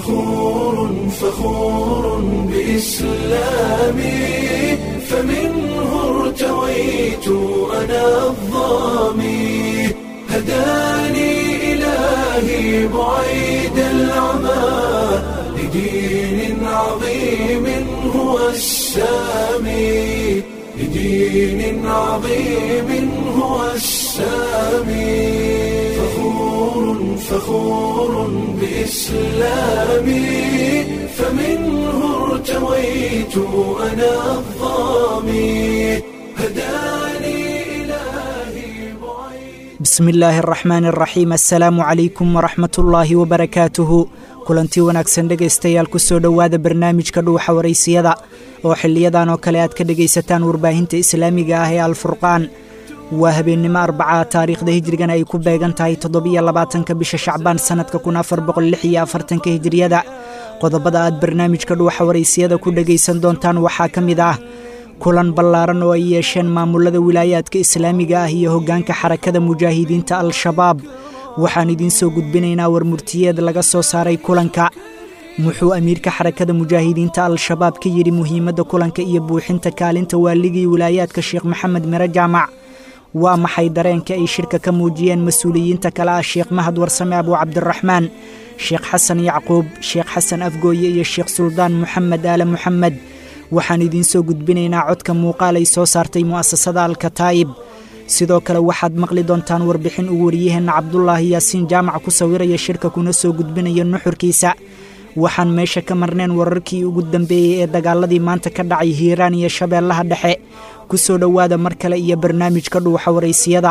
فخور فخور بإسلامي فمنه ارتويت أنا الظامي هداني إلهي بعيد العمى لدين عظيم هو السامي لدين عظيم هو السامي فخور فخور بإسلامي فمنه ارتويت أنا الظامي هداني إلهي بعيد bismi illaahi araxmaani araxiim assalaamu calaykum waraxmatullaahi wabarakaatuhu kulantii wanaagsan dhegaystayaal ku soo dhowaada barnaamijka dhuuxa waraysiyada oo xiliyadan oo kale aad ka dhegaysataan warbaahinta islaamiga ah ee alfurqaan waa habeennimo arbacaa taariikhda hijrigana ay ku beegan tahay toddobiyo labaatanka bisha shacbaan sannadka kun afar boqol lix iyo afartanka hijriyada qodobada aad barnaamijka dhuuxa waraysiyada ku dhegaysan doontaan waxaa ka mid ah kulan ballaaran oo ay yeesheen maamulada wilaayaadka islaamiga ah iyo hoggaanka xarakada mujaahidiinta al-shabaab waxaan idiin soo gudbinaynaa warmurtiyeed laga soo saaray kulanka muxuu amiirka xarakada mujaahidiinta al-shabaab ka yidhi muhiimadda kulanka iyo buuxinta kaalinta waaligii wilaayaadka sheekh maxamed mire jaamac waa maxay dareenka ay shirka ka muujiyeen mas-uuliyiinta kale ah sheekh mahad warsame abuu cabdiraxmaan sheekh xasan yacquub sheekh xasan afgooye iyo sheekh suldaan moxamed aale moxamed waxaan idiin soo gudbinaynaa codka muuqaal ay soo saartay mu'asasada alkataa'ib sidoo kale waxaad maqli doontaan warbixin uu wariyaheenna cabdulaahi yaasiin jaamac ku sawiraya shirka kuna soo gudbinaya nuxurkiisa waxaan meesha ka marneen wararkii ugu dambeeyey ee dagaaladii maanta ka dhacay hiiraan iyo shabeellaha dhexe ku soo dhowaada mar kale iyo barnaamijka dhuuxa waraysiyada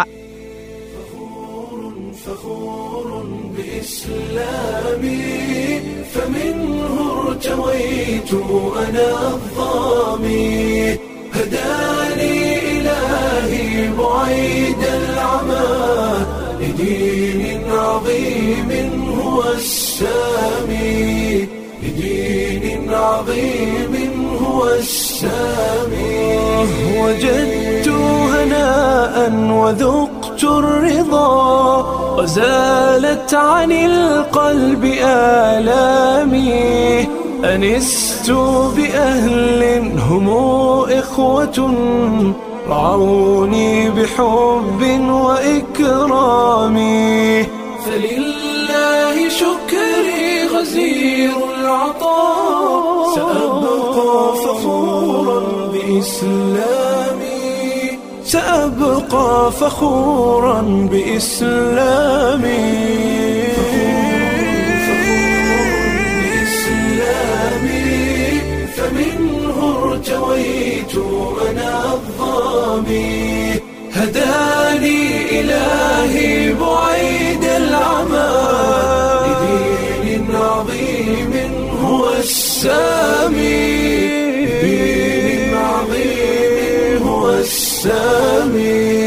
فخور بإسلامي فمنه ارتويت أنا الظامي هداني إلهي بعيد العمى لدين عظيم هو السامي لدين عظيم هو السامي وجدت هناء وذقت الرضا وزالت عن القلب آلامي أنست بأهل هم إخوة رعوني بحب وإكرام فلله شكري غزير العطاء سأبقى فخورا بإسلامي سأبقى فخورا بإسلامي فمنه ارتويت أنا الظامي هداني إلهي بعيد العمى لدين عظيم هو السامي لدين عظيم هو السامي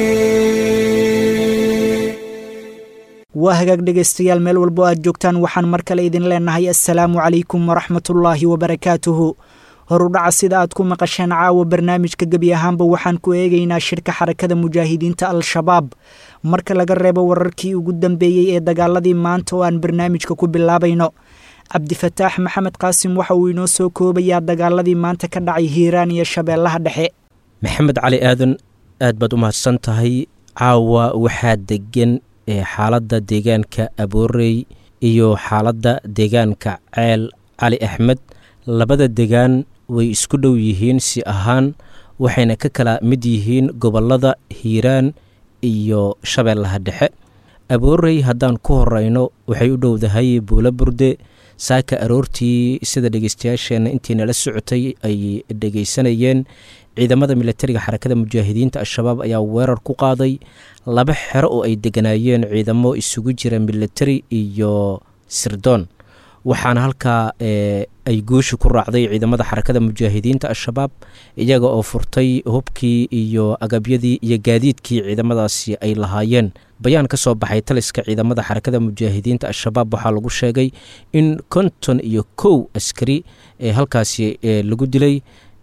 waa hagaag dhegaystayaal meel walbo aad joogtaan waxaan mar kale idin leenahay assalaamu calaykum waraxmatullaahi wabarakaatuhu horudhaca sida aad ku maqasheen caawa barnaamijka gebi ahaanba waxaan ku eegaynaa shirka xarakada mujaahidiinta al-shabaab marka laga reebo wararkii ugu dambeeyey ee dagaaladii maanta oo aan barnaamijka ku bilaabayno cabdifataax maxamed qaasim waxa uu inoo soo koobayaa dagaaladii maanta ka dhacay hiiraan iyo shabeellaha dhexe maxamed cali aadan aad baad u mahadsan tahay caawa waxaa degan ee xaaladda deegaanka aboorey iyo xaaladda deegaanka ceel cali axmed labada degaan way isku dhow yihiin si ahaan waxayna ka kala mid yihiin gobollada hiiraan iyo shabeellaha dhexe aboorey haddaan ku horeyno waxay u dhowdahay buulo burde saaka aroortii sida dhegeystayaasheenna intiina la socotay ay dhegeysanayeen ciidamada milatariga xarakada mujaahidiinta al-shabaab ayaa weerar ku qaaday laba xero oo ay deganaayeen ciidamo isugu jira milatari iyo sirdoon waxaana halkaa ay guusha ku raacday ciidamada xarakada mujaahidiinta al-shabaab iyaga oo furtay hubkii iyo agabyadii iyo gaadiidkii ciidamadaasi ay lahaayeen bayaan ka soo baxay taliska ciidamada xarakada mujaahidiinta al-shabaab waxaa lagu sheegay in konton iyo kow askari ee halkaasi lagu dilay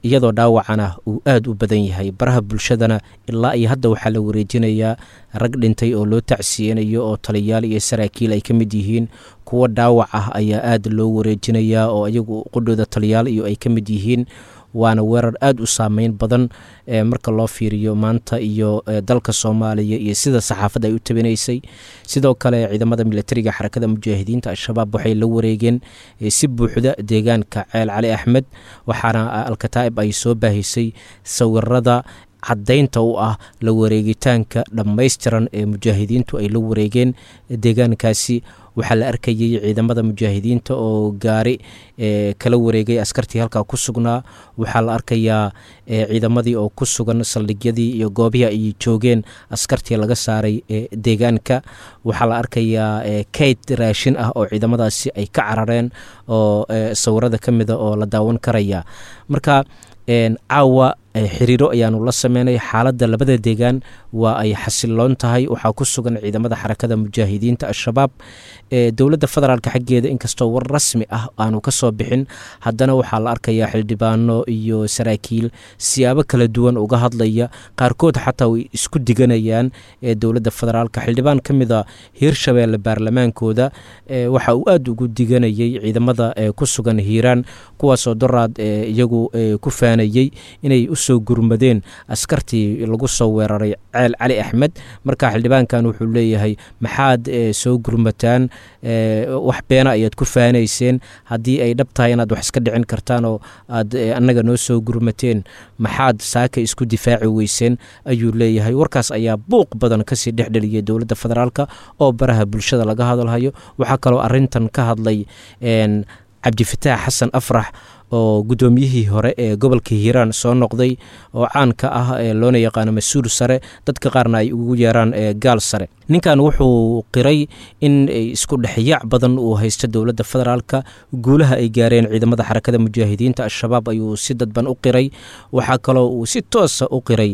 iyadoo dhaawacana uu aada u badan yahay baraha bulshadana ilaa iyo hadda waxaa la wareejinayaa rag dhintay oo loo tacsiyeynayo oo taliyaal iyo saraakiil ay ka mid yihiin kuwa dhaawac ah ayaa aada loo wareejinayaa oo iyagu qudhooda taliyaal iyo ay ka mid yihiin waana weerar aada u saameyn badan marka loo fiiriyo maanta iyo dalka soomaaliya iyo sida saxaafadda ay u tabinaysay sidoo kale ciidamada militariga xarakada mujaahidiinta al-shabaab waxay la wareegeen si buuxda deegaanka ceel cali axmed waxaana alkataa'ib ay soo baahisay sawirada caddaynta u ah la wareegitaanka dhammaystiran ee mujaahidiintu ay la wareegeen deegaankaasi waxaa la arkayay ciidamada mujaahidiinta oo gaari kala wareegay askartii halkaa ku sugnaa waxaa la arkayaa ciidamadii oo ku sugan saldhigyadii iyo goobihii ay joogeen askartii laga saaray deegaanka waxaa la arkayaa kayd raashin ah oo ciidamadaasi ay ka carareen oo sawirada ka mida oo la daawan karaya marka caawa xiriiro ayaanu la sameynay xaaladda labada deegaan waa ay xasiloon tahay waxaa ku sugan ciidamada xarakada mujaahidiinta al-shabaab dowladda federaalk xaggeeda inkastoo war rasmi ah aanu ka soo bixin haddana waxaa la arkayaa xildhibaano iyo saraakiil siyaabo kala duwan uga hadlaya qaarkood xataa way isku diganayaan dowladda federaalk xildhibaan ka mida hiirshabeelle baarlamaankooda waxa uu aada ugu diganayay ciidamada ku sugan hiiraan kuwaasoo doraad iyagu ku faanayey inay soo gurmadeen askartii lagu soo weeraray ceel cali axmed marka xildhibaankan wuxuu leeyahay maxaad soo gurmataan wax beena ayaad ku faanayseen haddii ay dhab tahay inaad wax iska dhicin kartaan oo aad annaga noo soo gurmateen maxaad saaka isku difaaci weyseen ayuu leeyahay warkaas ayaa buuq badan kasii dhexdheliyay dowladda federaalk oo baraha bulshada laga hadalhayo waxaa kaloo arintan ka hadlay cabdifataax xasan afrax oo guddoomiyihii hore ee gobolka hiiraan soo noqday oo caanka ah ee loona yaqaano mas-uul sare dadka qaarna ay ugu yeeraan gaal sare ninkan wuxuu qiray in isku dhexyaac badan uu haysto dowladda federaalka guulaha ay gaareen ciidamada xarakada mujaahidiinta al-shabaab ayuu si dadban u qiray waxaa kaloo uu si toosa u qiray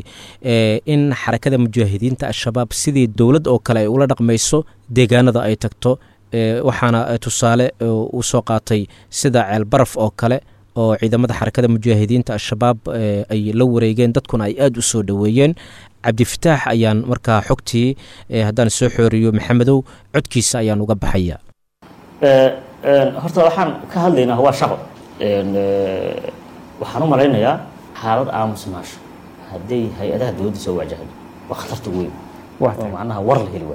in xarakada mujaahidiinta al-shabaab sidii dowlad oo kale ay ula dhaqmayso deegaanada ay tagto waxaana tusaale uu soo qaatay sida ceelbaraf oo kale oo ciidamada xarakada mujaahidiinta al-shabaab ay la wareegeen dadkuna ay aada u soo dhoweeyeen cabdifataax ayaan markaa xogtii haddaan soo xooriyo maxamedow codkiisa ayaan uga baxaya horta waxaan ka hadlaynaa waa shaqo waxaan u malaynayaa xaalad aamusnaasho hadday hay-adaha dowladda soo waajahdo waa khatarta weyn oo macnaha war la heli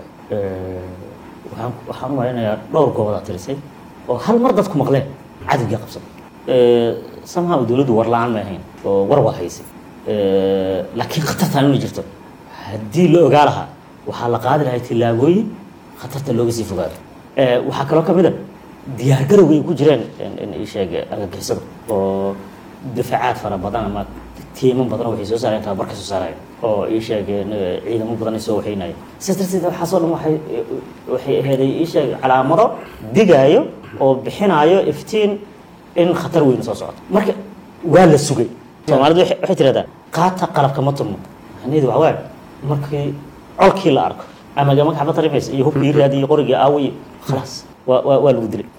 waayo waxaan u malaynayaa dhowr goobodaa tirisay oo hal mar dadku maqleen cadowgii qabsada somehow dowladdu war la-aan may ahayn oo war waa haysay laakiin khatartaan inay jirto haddii la ogaa lahaa waxaa la qaadi lahay tillaabooyin khatarta looga sii fogaado waxaa kaloo ka mid a diyaargarowga ay ku jireen isheeg argagixisada oo difaacaad fara badan ama tiiman badan waxay soo saareen tababar ka soo saarayeen oo ii sheegeen ciidamo badan ay soo waxaynayeen sidaas darteed waxaasoo dhan waxay waxay aheeday ii sheeg calaamado digaayo oo bixinaayo iftiin in khatar weyn soo socoto marka waa la sugay soomaalidu waxay tiraahdaa qaata qalabka ma turmo macnaheedu waxaa waaye markii colkii la arko ama magax ma tarimaysa iyo hubkii raadi iyo qorigii aawiy khalaas waa waa waa lagu dilay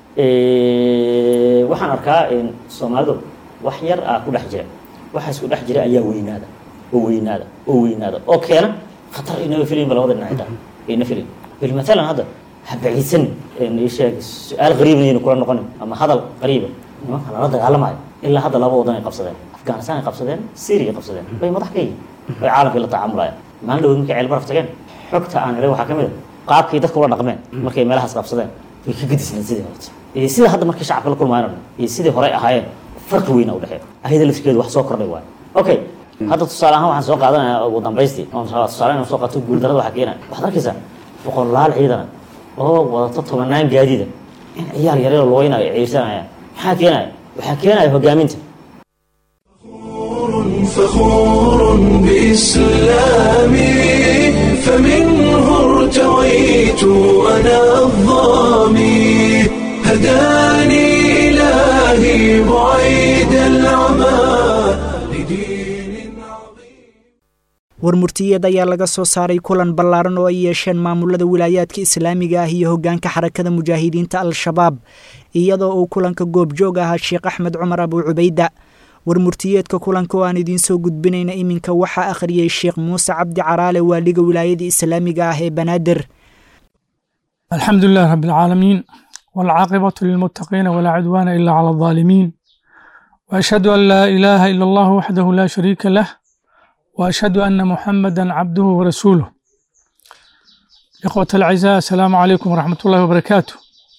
waxaan arkaa soomaalidu wax yar ah ku dhex jira waxaas ku dhex jira ayaa weynaada oo weynaada oo weynaada oo keena khatar inaba filayin ba labada dhinac xitaa ayna filayin bil matalan hadda ha baciidsanin ii sheeg su-aal qariibna ayna kula noqonin ama hadal qariiba nimanka lala dagaalamayo ilaa hadda laba wadan ay qabsadeen afghanistan ay qabsadeen syria ay qabsadeen bay madax ka yihin bay caalamkii la tacaamulayaan maalin dhawood markay ceel baraf tageen xogta aan helay waxaa ka mid a qaabkay dadka ula dhaqmeen markay meelahaas qabsadeen way ka gadisneen sidii horta iyo sida hadda markay shacabka la kulmaayeen iyo sidii horey ahaayeen farqi weyna u dhexeeya ayada laftigeedu wax soo kordhay waayo okay hadda tusaale ahaan waxaan soo qaadanayaa ugu dambaystii oon rabaa tusaale inaan soo qaato guuldarada waxaa keenaya waxaad arkaysaa boqolaal ciidana oo wadato tobanaan gaadiida in ciyaal yaryar lugaynayo ay ciirsanayaan maxaa keenaya waxaa keenaya hogaaminta فخور بإسلامي فمنه ارتويت أنا الظامي هداني إلهي بعيد العمى لدين عظيم warmurtiyeed ayaa laga soo saaray kulan ballaaran oo ay yeesheen maamulada wilaayaadka islaamiga ah iyo hoggaanka xarakada mujaahidiinta al-shabaab iyadoo uu kulanka goobjoog ahaa sheekh axmed cumar abuu cubayda war murtiyeedka kulanka oo aan idiin soo gudbinayna iminka waxaa akhriyey sheekh muuse cabdi caraale waaliga wilaayada islaamiga ah ee banaadir الحمد لله رب العالمين والعاقبة للمتقين ولا عدوان إلا على الظالمين وأشهد أن لا إله إلا الله وحده لا شريك له وأشهد أن محمدا عبده ورسوله إخوة الأعزاء السلام عليكم ورحمة الله وبركاته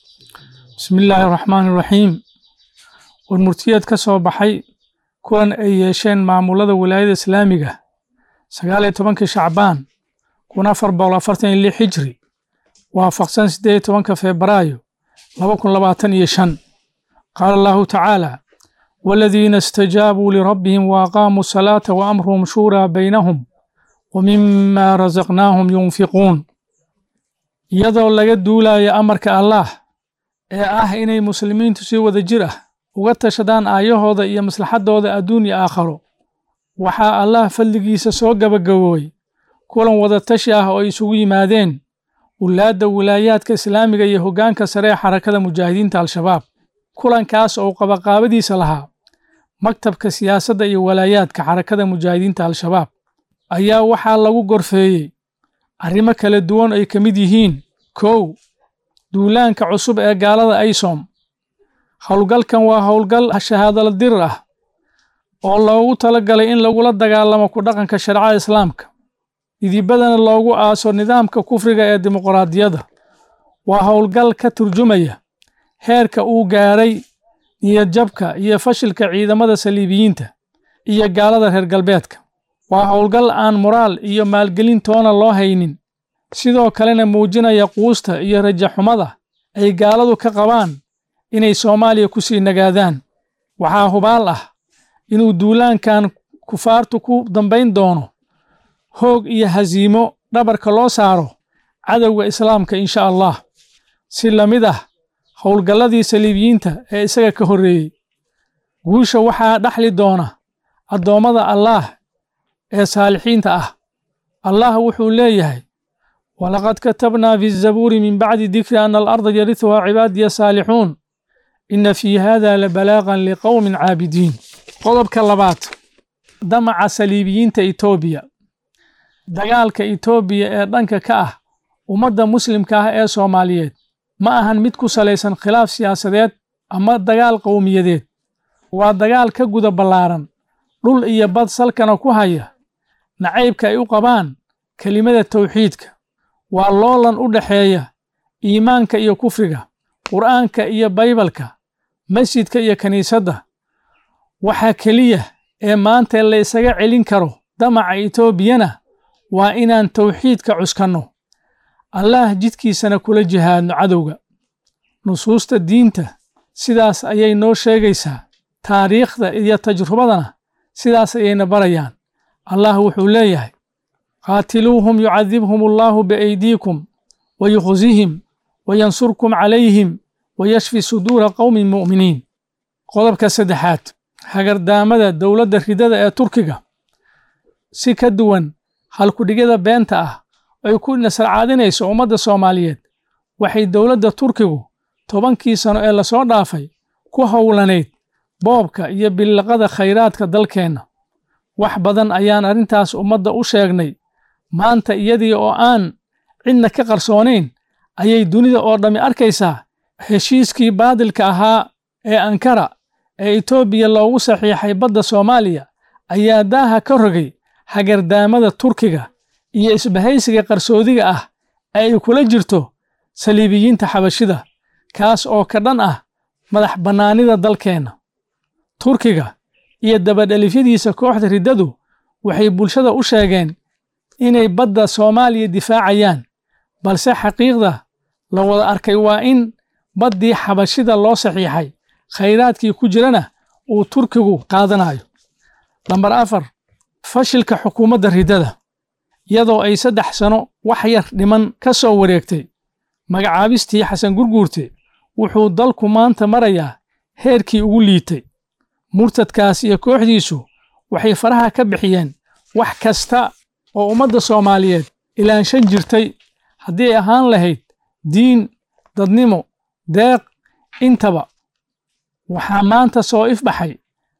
بسم الله الرحمن الرحيم والمرتيات كسو بحي كون أي يشين معمولة ولاية إسلامية سقالة تبنك شعبان كون أفر بولا فرتين اللي حجري waafaqsan siddeed iyo tobanka febraayo laba kun labaatan iyo shan qaala allahu tacaala waaladiina istajaabuu lirabbihim waaqaamuu salaata wa amruhum shuuraa baynahum wa mima rasaqnaahum yunfiquun iyadoo laga duulayo amarka allaah ee ah inay muslimiintu si wada jir ah uga tashadaan aayahooda iyo maslaxaddooda adduun iyo aakharo waxaa allaah fadligiisa soo gabagaboobay kulan wada tashi ah oo ay isugu yimaadeen wulaadda wilaayaadka islaamiga iyo hoggaanka sare ee xarakada mujaahidiinta al-shabaab kulankaas oo qabaqaabadiisa lahaa maktabka siyaasadda iyo walaayaadka xarakada mujaahidiinta al-shabaab ayaa waxaa lagu gorfeeyey arrimo kala duwan ay ka mid yihiin kow duulaanka cusub ee gaalada aysom howlgalkan waa howlgal shahaadala dirir ah oo loogu talagalay in lagula dagaalamo ku dhaqanka shareecada islaamka idibadana loogu aaso nidaamka kufriga ee dimuqraadiyadda waa howlgal ka turjumaya heerka uu gaadhay niyadjabka iyo fashilka ciidamada saliibiyiinta iyo gaalada reer galbeedka waa howlgal aan moraal iyo maalgelin toona loo haynin sidoo kalena muujinaya quusta iyo rajaxumada ay gaaladu ka qabaan inay soomaaliya ku sii nagaadaan waxaa hubaal ah inuu duulaankan kufaartu ku dambayn doono hoog iyo hasiimo dhabarka loo saaro cadowga islaamka insha allah si la mid ah howlgalladii saliibiyiinta ee isaga ka horreeyey guusha waxaa dhaxli doona addoommada allaah ee saalixiinta ah allah wuxuu leeyahay walaqad katabnaa fi zabuuri min bacdi dikri ana alarda yarihuhaa cibaadiya saalixuun inna fii hada la balaaqan liqowmin caabidiin qodobka labaad damaca saliibiyiinta etoobiya dagaalka etoobiya ee dhanka ka ah ummadda muslimka ah ee soomaaliyeed ma ahan mid ku salaysan khilaaf siyaasadeed ama dagaal qowmiyadeed waa dagaal ka guda ballaaran dhul iyo bad salkana ku haya nacaybka ay u qabaan kelimada tawxiidka waa loolan u dhexeeya iimaanka iyo kufriga qur'aanka iyo baybalka masjidka iyo kiniisadda waxaa keliya ee maanta la isaga celin karo damaca etoobiyana waa inaan tawxiidka cuskanno allaah jidkiisana kula jihaadno cadowga nusuusta diinta sidaas ayay noo sheegaysaa taariikhda iyo tajrubadana sidaas ayayna barayaan allah wuxuu leeyahay qaatiluuhum yucadibhum allaahu biaydiikum wa yukhzihim wa yansurkum calayhim wa yashfi suduura qowmin mu'miniin qodobka saddexaad hagardaamada dowladda ridada ee turkiga si ka duwan halkudhigyada beenta ah ay ku nasarcaadinayso ummadda soomaaliyeed waxay dowladda turkigu tobankii sano ee lasoo dhaafay ku howlanayd boobka iyo billaqada khayraadka dalkeenna wax badan ayaan arrintaas ummadda u sheegnay maanta iyadii oo aan cidna ka qarsoonayn ayay dunida oo dhammi arkaysaa heshiiskii baadilka ahaa ee ankara ee etoobiya loogu saxiixay badda soomaaliya ayaa daaha ka rogay hagardaamada turkiga iyo isbahaysiga qarsoodiga ah ee ay kula jirto saliibiyiinta xabashida kaas oo ka dhan ah madax bannaanida dalkeenna turkiga iyo dabadhelifyadiisa kooxda riddadu waxay bulshada u sheegeen inay badda soomaaliya difaacayaan balse xaqiiqda la wada arkay waa in baddii xabashida loo saxiixay khayraadkii ku jirana uu turkigu qaadanayo lambar afar fashilka xukuumadda riddada iyadoo ay saddex sano wax yar dhiman ka soo wareegtay magacaabistii xasan gurguurte wuxuu dalku maanta marayaa heerkii ugu liitay murtadkaas iyo kooxdiisu waxay faraha ka bixiyeen wax kasta oo ummadda soomaaliyeed ilaanshan jirtay haddii ay ahaan lahayd diin dadnimo deeq intaba waxaa maanta soo ifbaxay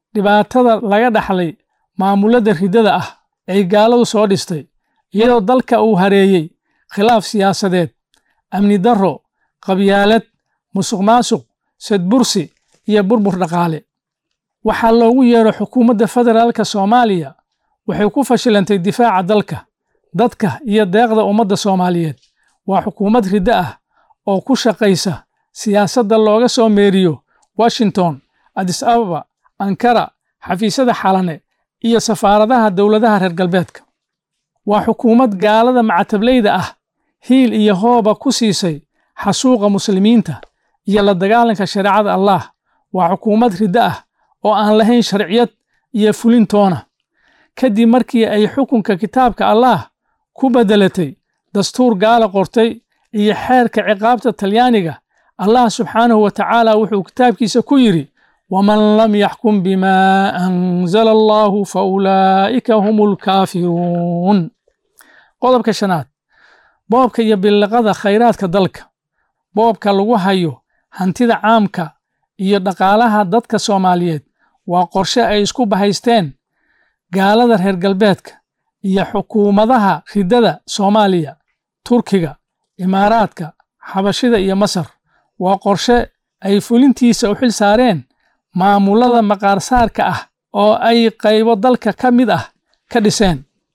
dhibaatada laga dhaxlay maamulada riddada ah ay gaaladu soo dhistay iyadoo dalka uu hareeyey khilaaf siyaasadeed amni darro qabyaalad musuq maasuq sadbursi iyo burbur dhaqaale waxaa loogu yeero xukuumadda federaalka soomaaliya waxay ku fashilantay difaaca dalka dadka iyo deeqda ummadda soomaaliyeed waa xukuumad riddo ah oo ku shaqaysa siyaasadda looga soo meeriyo washington adis ababa ankara xafiisyada xalane iyo safaaradaha dowladaha reer galbeedka waa xukuumad gaalada macatablayda ah hiil iyo hooba ku siisay xasuuqa muslimiinta iyo la dagaalanka shareecada allaah waa xukuumad riddo ah oo aan lahayn sharciyad iyo fulintoona kadib markii ay xukunka kitaabka allaah ku beddelatay dastuur gaala qortay iyo xeerka ciqaabta talyaaniga allah subxaanahu wa tacaala wuxuu kitaabkiisa ku yidhi waman lam yaxkum bimaa anzala allaahu fa ulaa'ika hum ulkaafiruun qodobka shanaad boobka iyo billiqada khayraadka dalka boobka lagu hayo hantida caamka iyo dhaqaalaha dadka soomaaliyeed waa qorshe ay isku bahaysteen gaalada reer galbeedka iyo xukuumadaha riddada soomaaliya turkiga imaaraadka xabashida iyo masar waa qorshe ay fulintiisa u xil saareen maamulada maqaarsaarka ah oo ay qaybo dalka ka mid ah ka dhiseen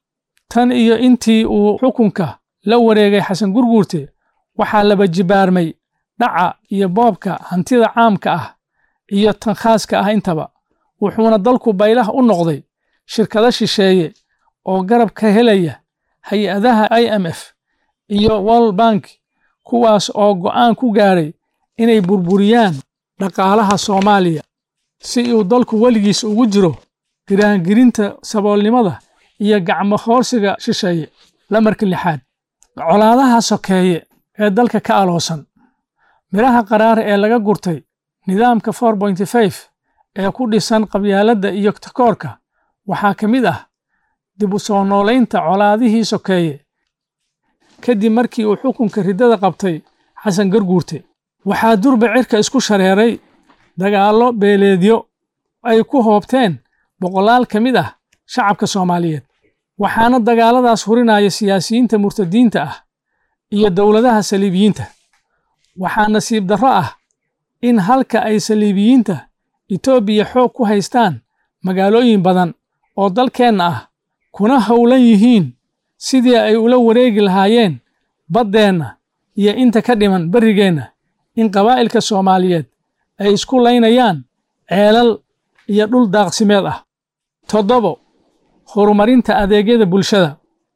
tan iyo intii uu xukunka la wareegay xasan gurguurte waxaa laba jibaarmay dhaca iyo boobka hantida caamka ah iyo tan khaaska ah intaba wuxuuna dalku baylah u noqday shirkado shisheeye oo garab ka helaya hay-adaha i m f iyo world bank kuwaas oo go'aan ku gaaray inay burburiyaan dhaqaalaha soomaaliya si uu dalku weligiis ugu jiro giraangirinta saboolnimada iyo gacmo hoorsiga shisheeye lamarka lixaad colaadaha sokeeye ee dalka ka aloosan midhaha qaraar ee laga gurtay nidaamka for pointy five ee ku dhisan qabyaaladda iyo takoorka waxaa ka mid ah dib u soo noolaynta colaadihii sokeeye kadib markii uu xukunka riddada qabtay xasan garguurte waxaa durba cirka isku shareeray dagaallo beeleedyo ay ku hoobteen boqolaal ka mid ah shacabka soomaaliyeed waxaana dagaalladaas hurinaya siyaasiyiinta murtadiinta ah iyo dowladaha saliibiyiinta waxaa nasiib darro ah in halka ay saliibiyiinta etoobiya xoog ku haystaan magaalooyin badan oo dalkeenna ah kuna howlan yihiin sidii ay ula wareegi lahaayeen baddeenna iyo inta ka dhiman berrigeenna in qabaa'ilka soomaaliyeed ay isku laynayaan ceelal iyo dhul daaqsimeed ah toddobo horumarinta adeegyada bulshada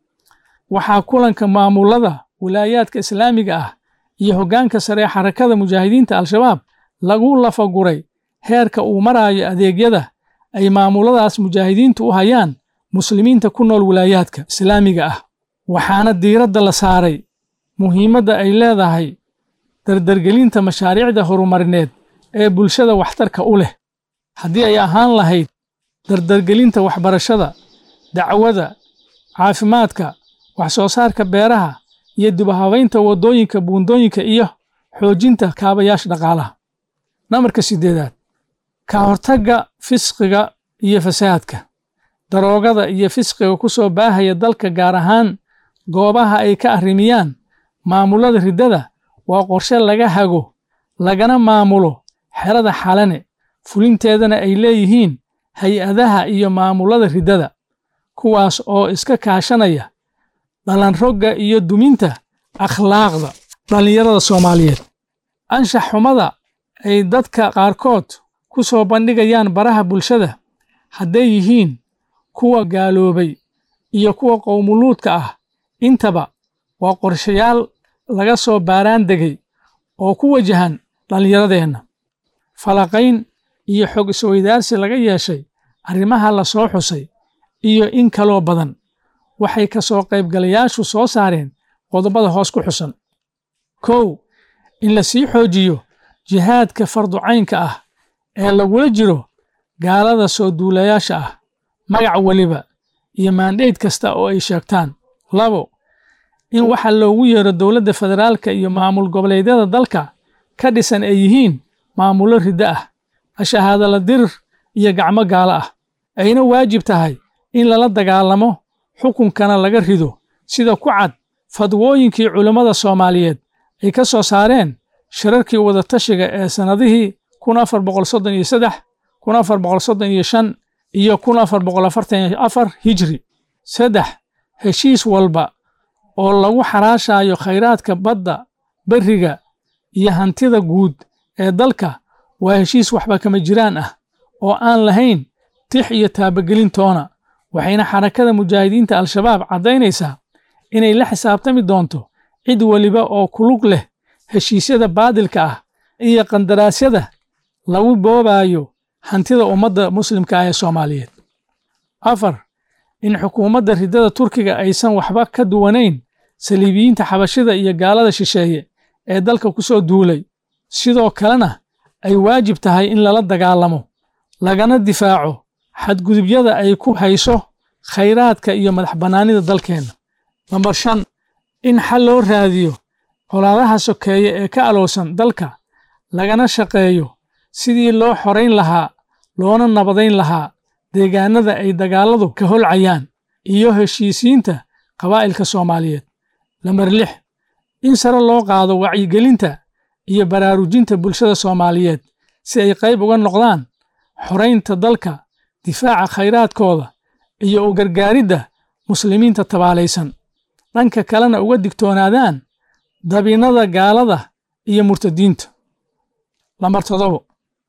waxaa kulanka maamulada wilaayaadka islaamiga ah iyo hoggaanka sare ee xarakada mujaahidiinta al-shabaab lagu lafaguray heerka uu maraayo adeegyada ay maamuladaas mujaahidiintu u hayaan muslimiinta ku nool wilaayaadka islaamiga ah waxaana diiradda la saaray muhiimadda ay leedahay dardargelinta mashaariicda horumarineed ee bulshada waxtarka u leh haddii ay ahaan lahayd dardargelinta waxbarashada dacwada caafimaadka wax soo saarka beeraha iyo dibahabaynta waddooyinka buundooyinka iyo xoojinta kaabayaasha dhaqaalaha namarka siddeedaad ka hortagga fisqiga iyo fasaadka daroogada iyo fisqiga ku soo baahaya dalka gaar ahaan goobaha ay ka arrimiyaan maamulada riddada waa qorshe laga hago lagana maamulo xerada xalane fulinteedana ay leeyihiin hay-adaha iyo maamulada riddada kuwaas oo iska kaashanaya dhalanrogga iyo duminta akhlaaqda dhallinyarada soomaaliyeed anshax xumada ay dadka qaarkood ku soo bandhigayaan baraha bulshada hadday yihiin kuwa gaaloobay iyo kuwa qowmuluudka ah intaba waa qorshayaal laga soo baaraan degay oo ku wajahan dhallinyaradeenna falaqayn iyo xog isweydaarsi laga yeeshay arrimaha la soo xusay iyo in kaloo badan waxay ka soo qaybgalayaashu soo saareen qodobada hoos ku xusan kow in la sii xoojiyo jihaadka farducaynka ah ee lagula jiro gaalada soo duulayaasha ah magac weliba iyo maandheyd kasta oo ay sheegtaan labo in waxa loogu yeero dowladda federaalka iyo maamul goboleedyada dalka ka dhisan ay yihiin maamullo riddo ah ashahaadala dirir iyo gacmo gaalo ah ayna waajib tahay in lala dagaalamo xukunkana laga rido sida ku cad fadwooyinkii culammada soomaaliyeed ay ka soo saareen shirarkii wadatashiga ee sannadihii kun afar boqol soddon iyo saddex kun afar boqol soddon iyo shan iyo kun afar boqol afartan iyo afar hijri saddex heshiis walba oo lagu xaraashayo khayraadka badda berriga iyo hantida guud ee dalka waa heshiis waxba kama jiraan ah oo aan lahayn tix iyo taabagelintoona waxayna xarakada mujaahidiinta al-shabaab caddaynaysaa inay la xisaabtami doonto cid weliba oo kulug leh heshiisyada baadilka ah iyo qandaraasyada lagu boobayo hantida ummadda muslimka ah ee soomaaliyeed afar in xukuumadda riddada turkiga aysan waxba ka duwanayn saliibiyiinta xabashida iyo gaalada shisheeye ee dalka ku soo duulay sidoo kalena ay waajib tahay in lala dagaalamo lagana difaaco xadgudubyada ay ku hayso khayraadka iyo madax bannaanida dalkeenna nambar shan in xal loo raadiyo colaadaha sokeeye ee ka alowsan dalka lagana shaqeeyo sidii loo xorayn lahaa loona nabadayn lahaa deegaanada ay dagaalladu ka holcayaan iyo heshiisiinta qabaa'ilka soomaaliyeed lambar lix in sare loo qaado wacyigelinta iyo baraarujinta bulshada soomaaliyeed si ay qayb uga noqdaan xoraynta dalka difaaca khayraadkooda iyo u gargaaridda muslimiinta tabaalaysan dhanka kalena uga digtoonaadaan dabinnada gaalada iyo murtadiinta lambar toddobo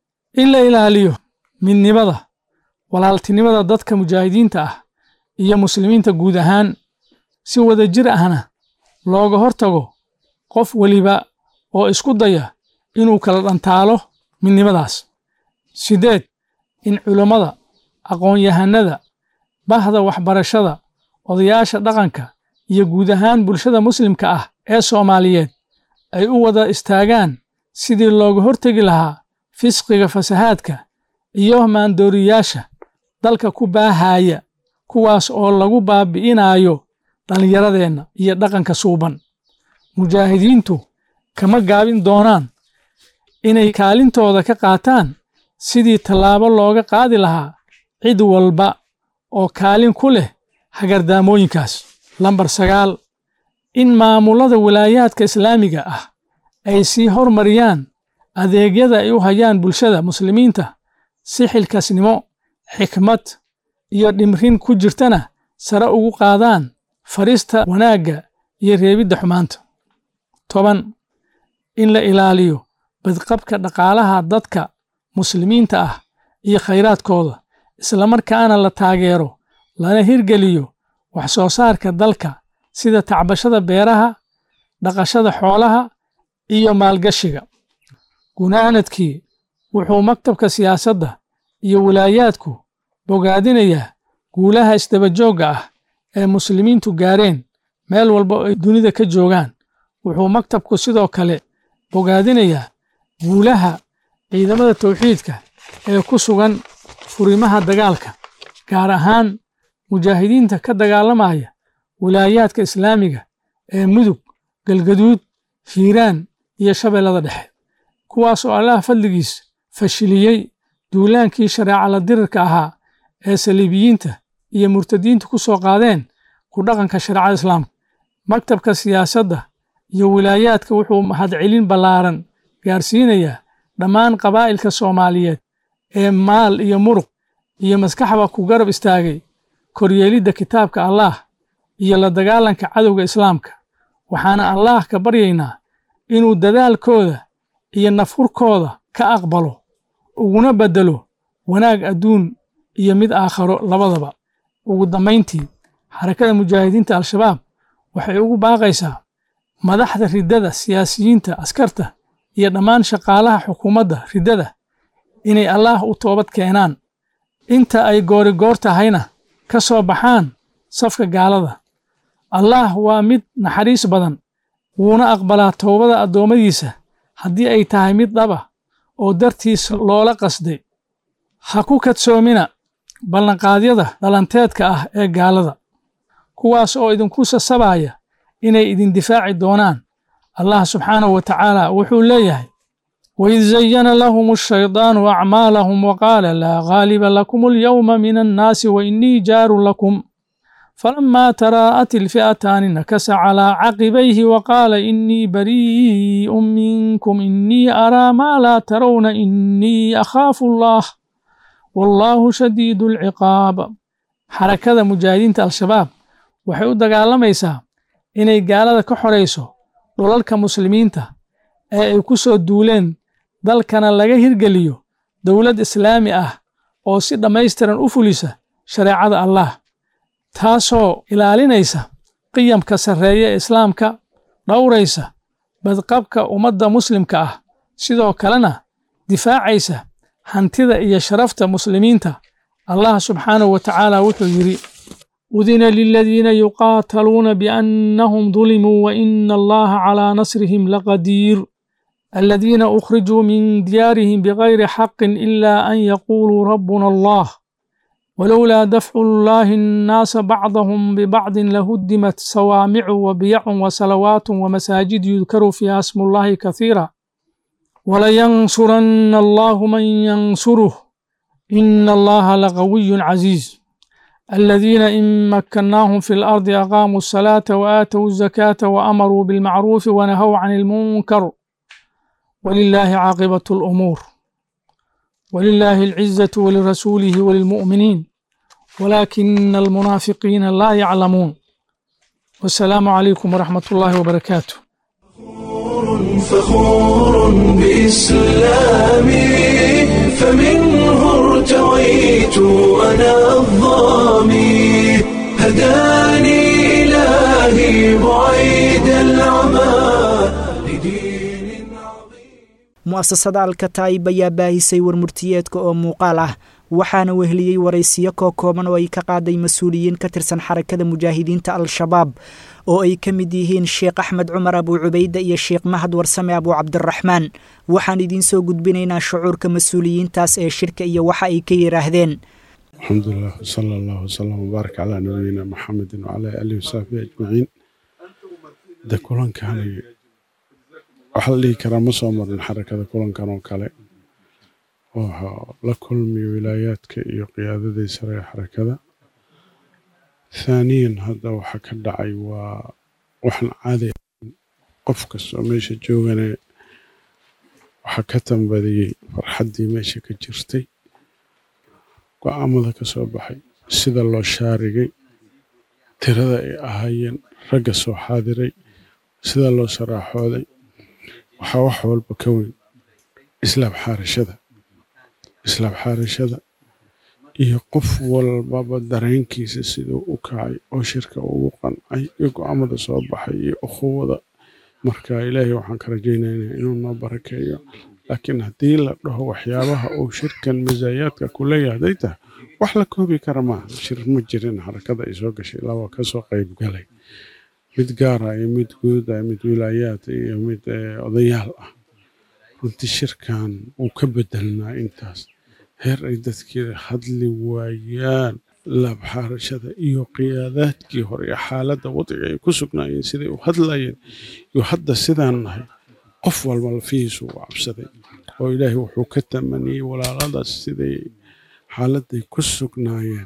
in la ilaaliyo midnimada walaaltinimada dadka mujaahidiinta ah iyo muslimiinta guud ahaan si wada jir ahna looga hortago qof weliba oo isku daya inuu kala dhantaalo midnimadaas siddeed in culammada aqoon-yahanada bahda waxbarashada odayaasha dhaqanka iyo guud ahaan bulshada muslimka ah ee soomaaliyeed ay u wada istaagaan sidii looga hortegi lahaa fisqiga fasahaadka iyo maandooriyaasha dalka ku baahaya kuwaas oo lagu baabi'inayo dhallinyaradeenna iyo dhaqanka suuban mujaahidiintu kama gaabin doonaan inay kaalintooda ka qaataan sidii tallaabo looga qaadi lahaa cid walba oo kaalin ku leh hagardaamooyinkaas lambar sagaal in maamulada wilaayaadka islaamiga ah ay sii hormariyaan adeegyada ay u hayaan bulshada muslimiinta si xilkasnimo xikmad iyo dhimrin ku jirtana sare ugu qaadaan farista wanaagga iyo reebidda xumaanta toban in la ilaaliyo badqabka dhaqaalaha dadka muslimiinta ah iyo khayraadkooda islamarkaana la taageero lana hirgeliyo wax soo saarka dalka sida tacbashada beeraha dhaqashada xoolaha iyo maalgashiga gunaanadkii wuxuu maktabka siyaasadda iyo wilaayaadku bogaadinayaa guulaha isdabajoogga ah ee muslimiintu gaareen meel walba oo ay dunida ka joogaan wuxuu maktabku sidoo kale bogaadinayaa guulaha ciidamada tawxiidka ee ku sugan furimaha dagaalka gaar ahaan mujaahidiinta ka dagaalamaya wilaayaadka islaamiga ee mudug galgaduud hiiraan iyo shabeellada dhexe kuwaas oo allaha fadligiis fashiliyey duulaankii shareeca la dirirka ahaa ee saliibiyiinta iyo murtadiintu ku soo qaadeen ku dhaqanka shareecada islaamka maktabka siyaasadda iyo wilaayaadka wuxuu mahadcelin ballaaran gaarsiinayaa dhammaan qabaa'ilka soomaaliyeed ee maal iyo muruq iyo maskaxba ku garab istaagay koryeelidda kitaabka allaah iyo la dagaalanka cadowga islaamka waxaana allaah ka baryaynaa inuu dadaalkooda iyo nafhurkooda ka aqbalo uguna beddelo wanaag adduun iyo mid aakharo labadaba ugu dambayntii xarakada mujaahidiinta al-shabaab waxay ugu baaqaysaa madaxda riddada siyaasiyiinta askarta iyo dhammaan shaqaalaha xukuumadda riddada inay allaah u toobad keenaan inta ay goorigoor tahayna ka soo baxaan safka gaalada allaah waa mid naxariis badan wuuna aqbalaa toobada addoommadiisa haddii ay tahay mid dhaba oo dartiis loola qasday ha ku kadsoomina ballanqaadyada dhalanteedka ah ee gaalada kuwaas oo idinku sasabaya inay idin difaaci doonaan allah subxaanahu wa tacaala wuxuu leeyahay وإذ زين لهم الشيطان أعمالهم وقال لا غالب لكم اليوم من الناس وإني جار لكم فلما تراءت الفئتان نكس على عقبيه وقال إني بريء منكم إني أرى ما لا ترون إني أخاف الله والله شديد العقاب حركة مجاهدين الشباب waxay u dagaalamaysaa inay gaalada ka xorayso dhulalka muslimiinta ee ay ku soo duuleen dalkana laga hirgeliyo dowlad islaami ah oo si dhammaystiran u fulisa shareecada allah taasoo ilaalinaysa qiyamka sarreeya ee islaamka dhowraysa badqabka ummadda muslimka ah sidoo kalena difaacaysa hantida iyo sharafta muslimiinta allah subxaanahu wa tacaala wuxuu yidhi udina liladiina yuqaataluuna biannahum dulimuu waina allaha calaa nasrihim laqadiir الذين أخرجوا من ديارهم بغير حق إلا أن يقولوا ربنا الله ولولا دفع الله الناس بعضهم ببعض لهدمت صوامع وبيع وصلوات ومساجد يذكر فيها اسم الله كثيرا ولينصرن الله من ينصره إن الله لقوي عزيز الذين إن مكناهم في الأرض أقاموا الصلاة وآتوا الزكاة وأمروا بالمعروف ونهوا عن المنكر ولله عاقبة الأمور ولله العزة ولرسوله وللمؤمنين ولكن المنافقين لا يعلمون والسلام عليكم ورحمة الله وبركاته فخور بإسلامي فمنه ارتويت أنا الظامي هداني إلهي بعيد العمى لدين عظيم mu'asasada alkataa'ib ayaa baahisay warmurtiyeedka oo muuqaal ah waxaana weheliyey waraysiyo koo kooban oo ay ka qaaday mas-uuliyiin ka tirsan xarakada mujaahidiinta al-shabaab oo ay ka mid yihiin sheekh axmed cumar abuu cubayde iyo sheekh mahad warsame abuu cabdiraxmaan waxaan idiin soo gudbinaynaa shucuurka mas-uuliyiintaas ee shirka iyo waxa ay ka yidhaahdeen alxamdulilah wsala allahu wsalam wbaarak calaa nabiyina maxamedin wacalaa aalihi wasaxbihi ajmaciin de kulankani waxaa la dhihi karaa ma soo marin xarakada kulankan oo kale oo la kulmiyo wilaayaadka iyo qiyaadadii sare ee xarakada thaaniyan hadda waxa ka dhacay waa waxaan caadi ahayn qof kastoo meesha joogane waxaa ka tambadiyey farxaddii meesha ka jirtay go-aamada ka soo baxay sida loo shaarigay tirada ay ahaayeen ragga soo xaadiray sida loo saraaxooday waxaa wax walba ka weyn islaab xaarashada islaab xaarashada iyo qof walbaba dareenkiisa siduu u kacay oo shirka ugu qancay iyo go-aamada soo baxay iyo ukhuwada marka ilaahay waxaan ka rajaynaynaa inuu noo barakeeyo laakiin haddii la dhaho waxyaabaha uu shirkan masaayaadka ku leeyahay hadday tahay wax la koobi kara maaha shir ma jirin xarakada ay soo gashay laba kasoo qayb galay mid gaara iyo mid guuda mid wilaayaad iyo mid odayaal ah runtii shirkan wuu ka bedelnaa intaas heer ay dadkii hadli waayaan laabxaarashada iyo qiyaadaadkii hore ee xaaladda wadciga ay ku sugnaayeen siday u hadlayeen iyo hadda sidaan nahay qof walba lafihiisu u cabsaday oo ilaahay wuxuu ka tamaniyey walaaladaas siday xaaladday ku sugnaayeen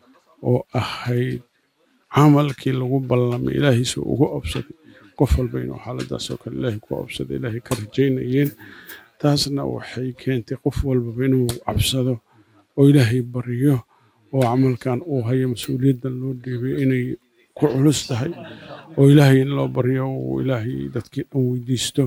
oo ahayd camalkii lagu ballamay ilaahiisu ugu obsaday qof walba inuu xaaladaasoo kale ilaahay ku obsaday ilaahay ka rajaynayeen taasna waxay keentay qof walbaba inuu cabsado oo ilaahay baryo oo camalkan uu hayo mas-uuliyaddan loo dhiibay inay ku culus tahay oo ilaahay in loo baryo uu ilaahay dadkii dhan weydiisto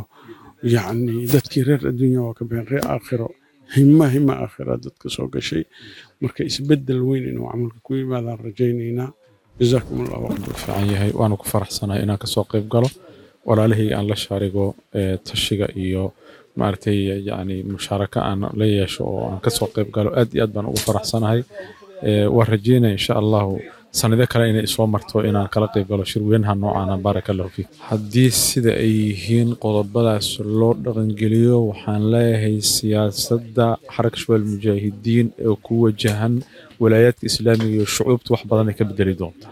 yacni dadkii reer adduunya waa ka bixin reer aakhiro hima hima aakhira dadka soo gashay marka isbeddel weyn inuu camalka ku yimaadaan rajaynaynaa jazaakum allah waqti fiican yahay waana ku faraxsanahay inaan kasoo qayb galo walaalihii aan la shaarigo tashiga iyo maaragtay yani mushaaraka aan la yeesho oo aan kasoo qayb galo aad iyo aad baan ugu faraxsanahay waan rajeynaya insha allahu sanado kale inay isoo marto inaan kala qayb galo shirweynaha noocaana baaraka allahu fiik haddii sida ay yihiin qodobadaas loo dhaqangeliyo waxaan leeyahay siyaasadda xaraka shabaal mujaahidiin ee ku wajahan walaayaadka islaamiga iyo shucuubta wax badan ay ka bedeli doontaa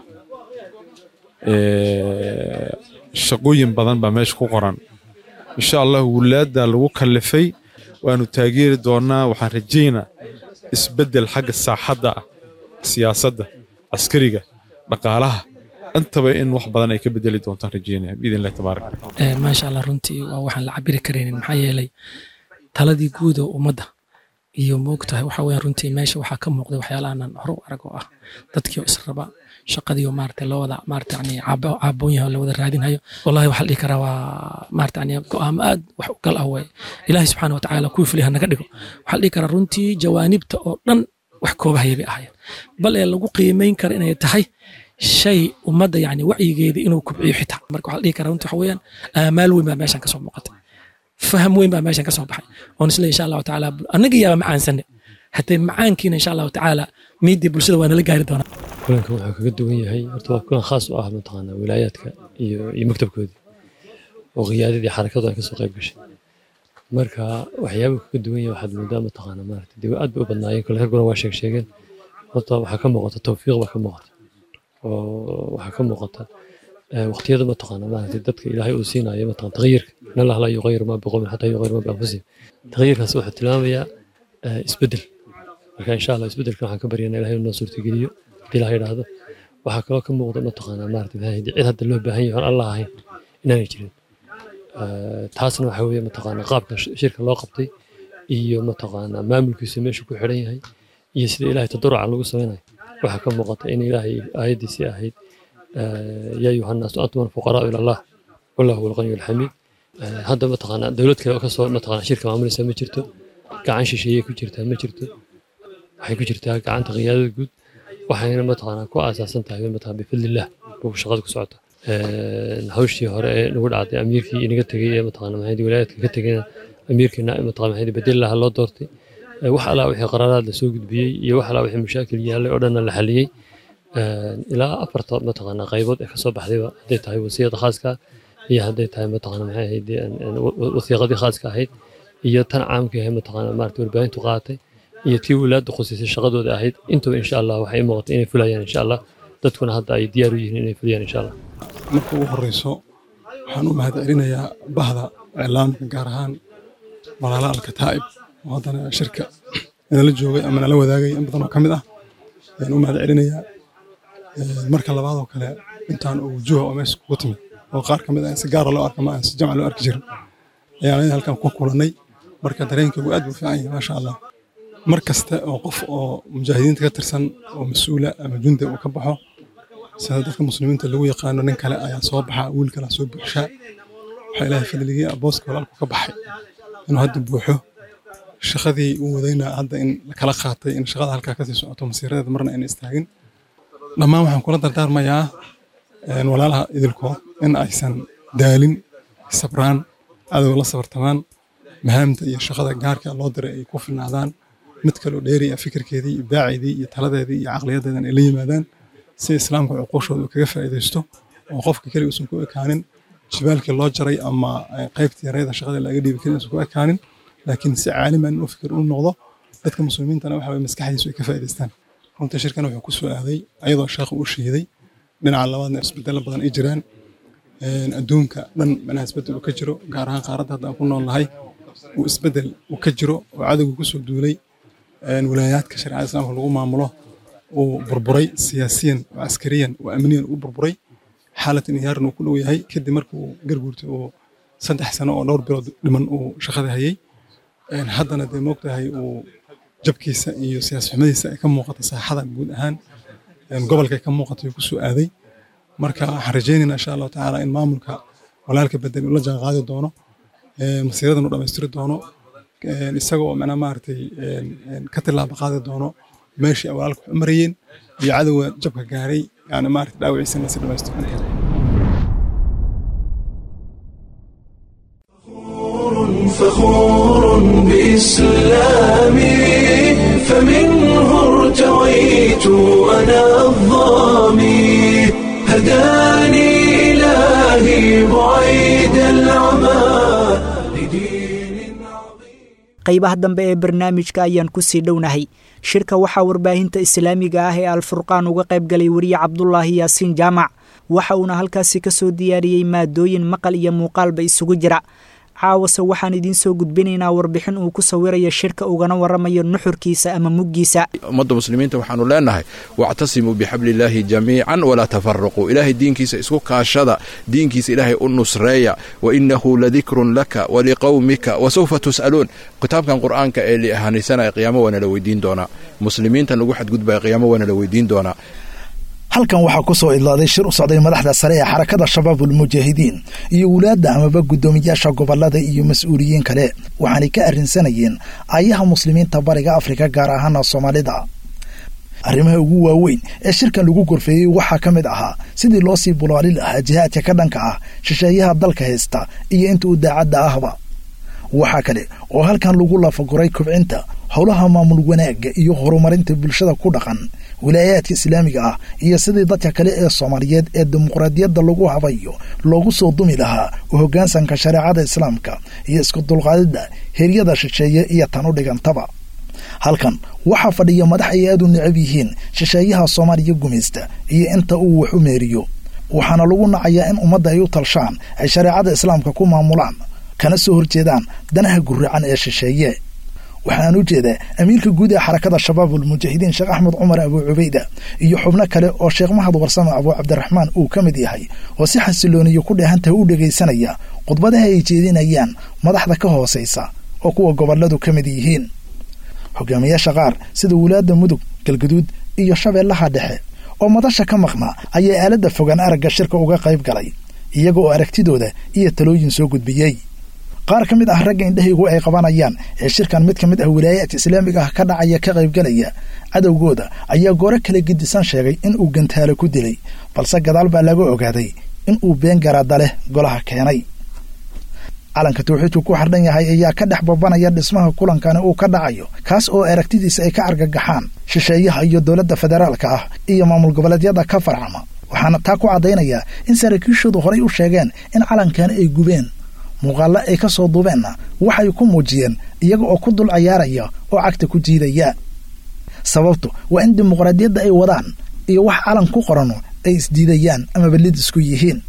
shaqooyin badan baa meesha ku qoran insha allah wulaadda lagu kallifay waanu taageeri doonaa waxaan rajaynaa isbeddel xagga saaxadda ah siyaasadda caskariga dhaqaalaha intaba in wax badan ay ka bedeli doontaan rajaynaya biidn illahi tabaaraka maasha allah runtii waa waxaan la cabiri karaynin maxaa yeelay taladii guud oo ummadda iyo moogtahay waxa weeyaan runtii meesha waxaa ka muuqday waxyaala aanan hore u arag oo ah dadkii oo israba shaqadii oo maarata loo wada maarata yani caaboon yahay oo la wada raadinhayo wallahi waxaa la dhihi karaa waa maarata yani go'aamo aad wax u gal ah waye ilaahay subxaana wa tacaala kuwii fuliha naga dhigo waxaa la dhihi karaa runtii jawaanibta oo dhan wax koobahaya bay ahaayeen bal ee lagu qiimeyn kara inay tahay shay ummadda yani wacyigeedii inuu kubciyo xitaa marka waxaa la dhihi karaa runtii waxa weeyaan aamaal weyn baa meeshan kasoo muuqatay faham weyn baa meeshan kasoo baxay oon isle insha allahu tacaala annaga yaaba macaansane haddee macaankiina insha allahu tacaala miidii bulshada waa nala gaari doonaa kulanka wuxuu kaga duwan yahay horta waa kulan khaas u ah mataqaanaa wilaayaadka iyo iyo maktabkoodii oo qiyaadadii xarakadu ay kasoo qayb gashay marka waxyaabuu kaga duwan yahay waxaad moodaa mataqaanaa maarata dee aad bay u badnaayeen kole rag badan waa sheeg sheegeen horta waxaa ka muuqata tawfiiq baa ka muuqata oo waxaa ka muuqata waqtiyada mataqaanaa maarata dadka ilaahay uu siinayo mataqan taqyirka in allah laa yuqayiru maa biqowmin xataa yuqayiru maa bianfusihim taqyirkaas wuxuu tilmaamayaa isbeddel marka insha allah isbeddelkan waxaan ka baryanaa ilahay inuu noo suurtageliyo haddii ilaha yidhaahdo waxaa kaloo ka muuqda mataqaanaa maarata cid hadda loo baahan yahay aan allah ahayn inaanay jirin taasna waxa weeye mataqaanaa qaabka shirka loo qabtay iyo mataqaanaa maamulkiisu meeshu ku xidhan yahay iyo sida ilaahay tadaruca lagu samaynayo waxaa ka muuqata in ilaahay aayaddiisii ahayd yaa ayuha nnaasu antum alfuqaraau ila allah wallahu huwa alqaniyu alxamiid hadda mataqaanaa dowlad kale oo kasoo mataqaanaa shirka maamulaysa ma jirto gacan shisheeye ku jirtaa ma jirto waxay ku jirtaa gacanta qiyaadada guud waxayna mataqaanaa ku aasaasan tahay mataqaanaa bifadlillah buu shaqada ku socota hawshii hore ee nagu dhacday amiirkii inaga tegey ee mataqaanaa maxayd wilaayadka ka tegayna amiirkiina mataqaanaa maxayd bedel laha loo doortay wax alaa wixii qaraaraad la soo gudbiyey iyo wax alaa wixii mashaakil yaallay oo dhanna la xaliyey ilaa afarta mataqaanaa qaybood ee kasoo baxdayba hadday tahay wasiyada khaaska iyo hadday tahay mataqaanaa maxay ahayd wasiiqadii khaaska ahayd iyo tan caamka ahayd mataqaanaa maarata warbaahintu qaatay iyo tii wilaadda khusiisay shaqadooda ahayd intaba insha allah waxay muuqata inay fulayaan insha allah dadkuna hadda ay diyaar u yihiin inay fuliyaan insha allah marka ugu horeyso waxaan u mahad celinayaa bahda iclaamka gaar ahaan walaala alkataa'ib oo haddana shirka nala joogay ama nala wadaagay in badan oo ka mid ah ayaan u mahad celinayaa marka labaad oo kale intaan oo wujuha oo meesha kugu timid oo qaar ka mid ah in si gaara loo arka ma aan si jamca loo arki jirin ayaan ayada halkan ku kulannay marka dareenkaygu aad buu fiican yahay maasha allah mar kasta oo qof oo mujaahidiinta ka tirsan oo mas-uula ama jundi uu ka baxo sida dadka muslimiinta lagu yaqaano nin kale ayaa soo baxa wiil kale soo buuxshaa waxaa ilaahay fadligii booska walaalku ka baxay inuu hadda buuxo shaqadii uu wadayna hadda in kala qaatay in shaqada halkaa kasii socoto masiiradeeda marna ayna istaagin dhammaan waxaan kula dardaarmayaa walaalaha idilkood in aysan daalin sabraan cadow la sabartamaan mahaamta iyo shaqada gaarka loo diray ay ku filnaadaan mid kaloo dheeriya fikirkeedii ibdaaceedii iyo taladeedii iyo caqliyadeedan ay la yimaadaan si islaamka cuquushooda uu kaga faa'iidaysto oo qofka keliga uusan ku ekaanin jibaalkii loo jaray ama qaybtii yareeda shaqada laga dhiibi karin uusan ku ekaanin laakiin si caaliman inuu fikir u noqdo dadka muslimiintana waxa weye maskaxdiisu ay ka faa'iidaystaan runtii shirkan wuxuu ku soo aaday ayadoo sheekhu uu shiiday dhinaca labaadna isbedelo badan ay jiraan adduunka dhan manaha isbedel uu ka jiro gaar ahaan qaaradda hadda aan ku nool nahay uu isbedel uu ka jiro oo cadowgu ku soo duulay wilaayaadka shareecada islaamka lagu maamulo uu burburay siyaasiyan oo askariyan oo amniyan uu burburay xaalad inhiyaaran uu ku dhow yahay kadib markuu garguurtay uu saddex sano oo dhowr bilood dhiman uu shaqada hayay haddana dee moogtahay uu jabkiisa iyo siyaas xumadiisa ay ka muuqata saaxada guud ahaan gobolka ay ka muuqata uu ku soo aaday marka waxaan rajaynaynaa insha allahu tacaala in maamulka walaalka bedel uu la jaan qaadi doono masiiradan uu dhammaystiri doono isagoo macnaa maaragtay ka tilaaba qaadi doono meeshii ay walaalka wax u marayeen iyo cadowga jabka gaaray yani maaragtay dhaawiciisana si dhammaystiran فخور بإسلامي فمنه ارتويت أنا الظامي هداني إلهي بعيد العمى لدين عظيم qaybaha dambe ee barnaamijka ayaan ku sii dhownahay shirka waxaa warbaahinta islaamiga ah ee alfurqaan uga qayb galay weriye cabdulaahi yaasiin jaamac waxa uuna halkaasi ka soo diyaariyey maadooyin maqal iyo muuqaalba isugu jira caawase waxaan idiin soo gudbinaynaa warbixin uu ku sawirayo shirka ugana warramayo nuxurkiisa ama muggiisa ummadda muslimiinta waxaanu leenahay wactasimuu bixabliillaahi jamiican walaa tafaraquu ilaahay diinkiisa isku kaashada diinkiisa ilaahay u nusreeya wa innahu ladikrun laka waliqowmika wasawfa tus'aluun kitaabkan qur'aanka ee liahanaysanaya qiyaamo waana la weydiin doonaa muslimiintan lagu xadgudbaya qiyaamo waana la weydiin doonaa halkan waxaa ku soo idlaaday shir u socday madaxda sare ee xarakada shabaabulmujaahidiin iyo wulaadda amaba guddoomiyaasha gobollada iyo mas-uuliyiin kale waxaanay ka arrinsanayeen aayaha muslimiinta bariga afrika gaar ahaana soomaalida arrimaha ugu waaweyn ee shirkan lagu gorfeeyey waxaa ka mid ahaa sidii loo sii bulaali lahaa jihaadka ka dhanka ah shisheeyaha dalka haysta iyo inta u daacadda ahba waxaa kale oo halkan lagu lafaguray kobcinta howlaha maamul wanaagga iyo horumarinta bulshada ku dhaqan wilaayaadka islaamiga ah iyo sidii dadka kale ee soomaaliyeed ee dimuqraadiyadda lagu habayo loogu soo dumi lahaa u hoggaansanka shareecada islaamka iyo isku dulqaadidda heryada shisheeye iyo tan u dhigantaba halkan waxaa fadhiya madax ay aad u necab yihiin shisheeyaha soomaaliya gumaysta iyo inta uu wax u meeriyo waxaana lagu nacayaa in ummadda ay u talshaan ay shareecada islaamka ku maamulaan kana soo horjeedaan danaha guracan ee shisheeye waxaan u jeedaa amiirka guud ee xarakada shabaabulmujaahidiin sheekh axmed cumar abuu cubayda iyo xubno kale oo sheekh mahad warsame abuu cabdiraxmaan uu ka mid yahay oo si xasilooniyo ku dheehantaha u dhegaysanaya khudbadaha ay jeedinayaan madaxda ka hoosaysa oo kuwa gobolladu ka mid yihiin hogaamiyaasha qaar sida wulaadda mudug galgaduud iyo shabeellaha dhexe oo madasha ka maqnaa ayaa aaladda fogaan aragga shirka uga qayb galay iyaga oo aragtidooda iyo talooyin soo gudbiyey qaar ka mid ah ragga indhahaygu ay qabanayaan ee shirkan mid ka mid ah wilaayaadka islaamiga ah ka dhacaya ka qaybgalaya cadowgooda ayaa gooro kala gedisan sheegay in uu gantaalo ku dilay balse gadaal baa laga ogaaday in uu been garaada leh golaha keenay calanka tawxiidku ku xardhan yahay ayaa ka dhex babanaya dhismaha kulankani uu ka dhacayo kaas oo aragtidiisa ay ka argagaxaan shisheeyaha iyo dowladda federaalka ah iyo maamul goboleedyada ka farcama waxaana taa ku caddaynayaa in saraakiishoodu horay u sheegeen in calankani ay gubeen muuqaallo ay ka soo duubeenna waxay ku muujiyeen iyaga oo ku dul cayaaraya oo cagta ku jiidaya sababtu waa in dimuqraadiyadda ay wadaan iyo wax calan ku qorano ay isdiidayaan ama ballid isku yihiin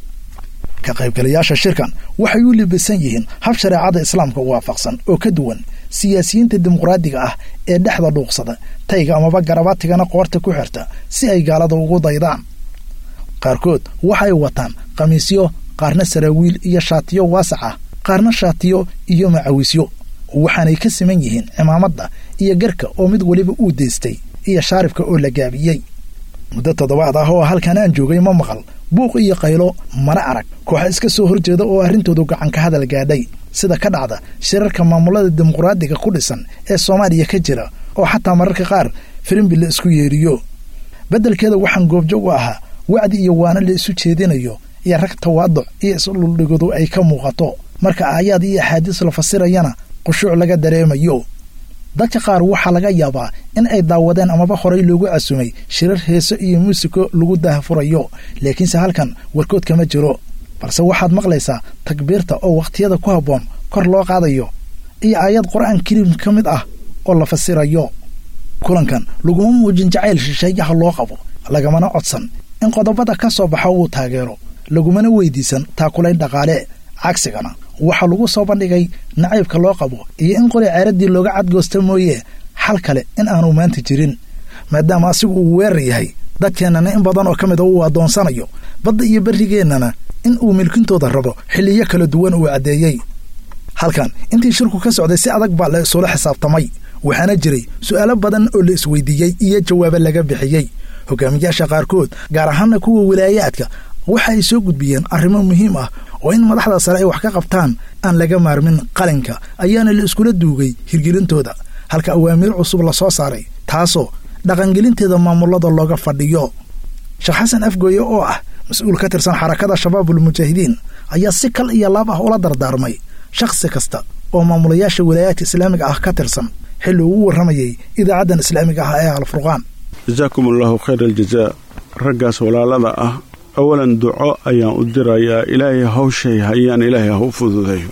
ka qaybgalayaasha shirkan waxay u libisan yihiin hab shareecada islaamka waafaqsan oo ka duwan siyaasiyiinta dimuqraadiga ah ee dhexda dhuuqsada tayga amaba garabatigana qoorta ku xirta si ay gaalada ugu daydaan qaarkood waxay wataan khamiisyo qaarna saraawiil iyo shaatiyo waasac ah qaarna shaatiyo iyo macawisyo waxaanay ka siman yihiin cimaamadda iyo garka oo mid weliba uu deystay iyo shaaribka oo la gaabiyey muddo toddobaad ah oo halkan aan joogay ma maqal buuq iyo qaylo mana arag kooxa iska soo horjeeda oo arrintoodu gacanka hadal gaadhay sida ka dhacda shirarka maamulada dimuqraadiga ku dhisan ee soomaaliya ka jira oo xataa mararka qaar firimbi la isku yeeriyo beddelkeeda waxaan goobjoog u ahaa wacdi iyo waano la isu jeedinayo iyo rag tawaaduc iyo isdhuldhigadu ay ka muuqato marka aayaad iyo axaadiis la fasirayana qushuuc laga dareemayo dadka qaar waxaa laga yaabaa in ay daawadeen amaba horay loogu casumay shirar heeso iyo muusiko lagu daahfurayo laakiinse halkan warkood kama jiro balse waxaad maqlaysaa takbiirta oo wakhtiyada ku habboon kor loo qaadayo iyo aayad qur-aan kariim ka mid ah oo la fasirayo kulankan laguma muujin jacayl shisheeyaha loo qabo lagamana codsan in qodobada ka soo baxa uu taageero lagumana weydiisan taakulayn dhaqaale cagsigana waxaa lagu soo bandhigay nacaybka loo qabo iyo in qoli ceeraddii looga cadgoosta mooye xal kale in aanu maanta jirin maadaama asigu uu weerar yahay dadkeennana in badan oo ka mid a uu addoonsanayo badda iyo berrigeennana in uu milkintooda rabo xilliyo kala duwan uu caddeeyey halkan intii shirku ka socday si adag baa la isula xisaabtamay waxaana jiray su'aalo badan oo la isweydiiyey iyo jawaabo laga bixiyey hogaamiyaasha qaarkood gaar ahaana kuwa wilaayaadka waxa ay soo gudbiyeen arrimo muhiim ah oo in madaxda sare ay wax ka qabtaan aan laga maarmin qalinka ayaana la iskula duugay hirgelintooda halka awaamiir cusub la soo saaray taasoo dhaqangelinteeda maamulada looga fadhiyo sheekh xasan afgooye oo ah mas-uul ka tirsan xarakada shabaabulmujaahidiin ayaa si kal iyo laab ah ula dardaarmay shakhsi kasta oo maamulayaasha wilaayaadka islaamiga ah ka tirsan xilli uu warramayay idaacaddan islaamiga ah ee alfurqaan jasaakum allaahu khayr aljazaa raggaas walaalada ah awalan duco ayaan u dirayaa ilaahay hawshay hayaan ilaahay ha u fududeeyo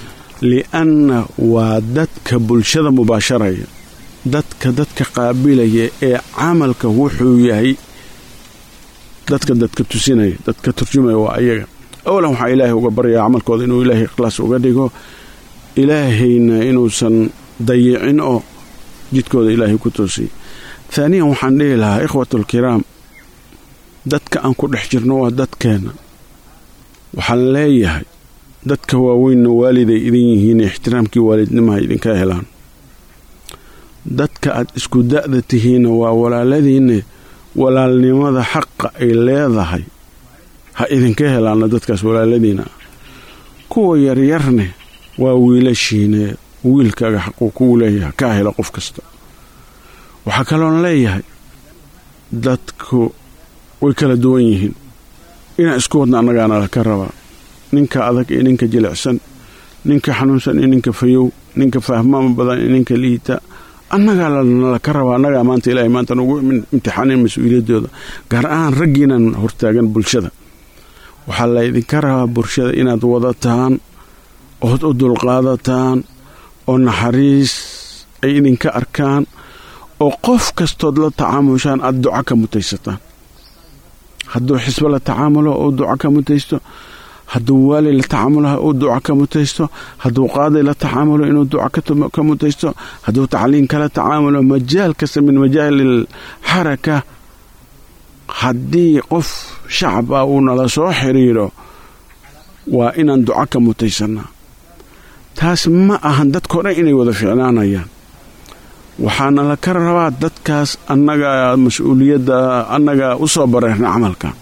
li'anna waa dadka bulshada mubaasharaya dadka dadka qaabilaya ee camalka wuxuu yahay dadka dadka tusinaya dadka turjumaya waa ayaga awalan waxaa ilaahay uga baryaa camalkooda inuu ilaahay ikhlaas uga dhigo ilaahayna inuusan dayicin oo jidkooda ilaahay ku toosiy haaniyan waxaan dhihi lahaa ikhwatulkiraam dadka aan ku dhex jirno waa dadkeenna waxaan leeyahay dadka waaweynna waaliday idin yihiin ixtiraamkii waalidnimaha idinka helaan dadka aad isku da'da tihiinna waa walaaladiinne walaalnimada xaqa ay leedahay ha idinka helaanna dadkaas walaaladiina kuwa yaryarne waa wiilashiine wiilkaaga xaquu kugu leeyahay kaa hela qof kasta waxaa kaloon leeyahay dadku way kala duwan yihiin inaan isku wadna annagaana laka rabaa ninka adag iyo ninka jilicsan ninka xanuunsan iyo ninka fayow ninka fahmaama badan iyo ninka liita annagaa lanalaka rabaa annagaa maanta ilaahay maanta nugu imtixaanin mas-uuliyaddooda gaar ahaan raggiinan hortaagan bulshada waxaa laydinka rabaa bulshada inaad wadataan ood u dulqaadataan oo naxariis ay idinka arkaan oo qof kastood la tacaamushaan aad duco ka mutaysataan hadduu xisbo la tacaamulo uu duco ka mutaysto hadduu waali la tacaamulaha uu duco ka mutaysto hadduu qaaday la tacaamulo inuu duco ka mutaysto hadduu tacliin kala tacaamulo majaal kasta min majaalil xaraka haddii qof shacaba uu nala soo xiriiro waa inaan duco ka mutaysannaa taas ma ahan dadkao dhan inay wada ficnaanayaan waxaana la ka rabaa dadkaas annagaa mas-uuliyadda annagaa u soo bareerna camalkan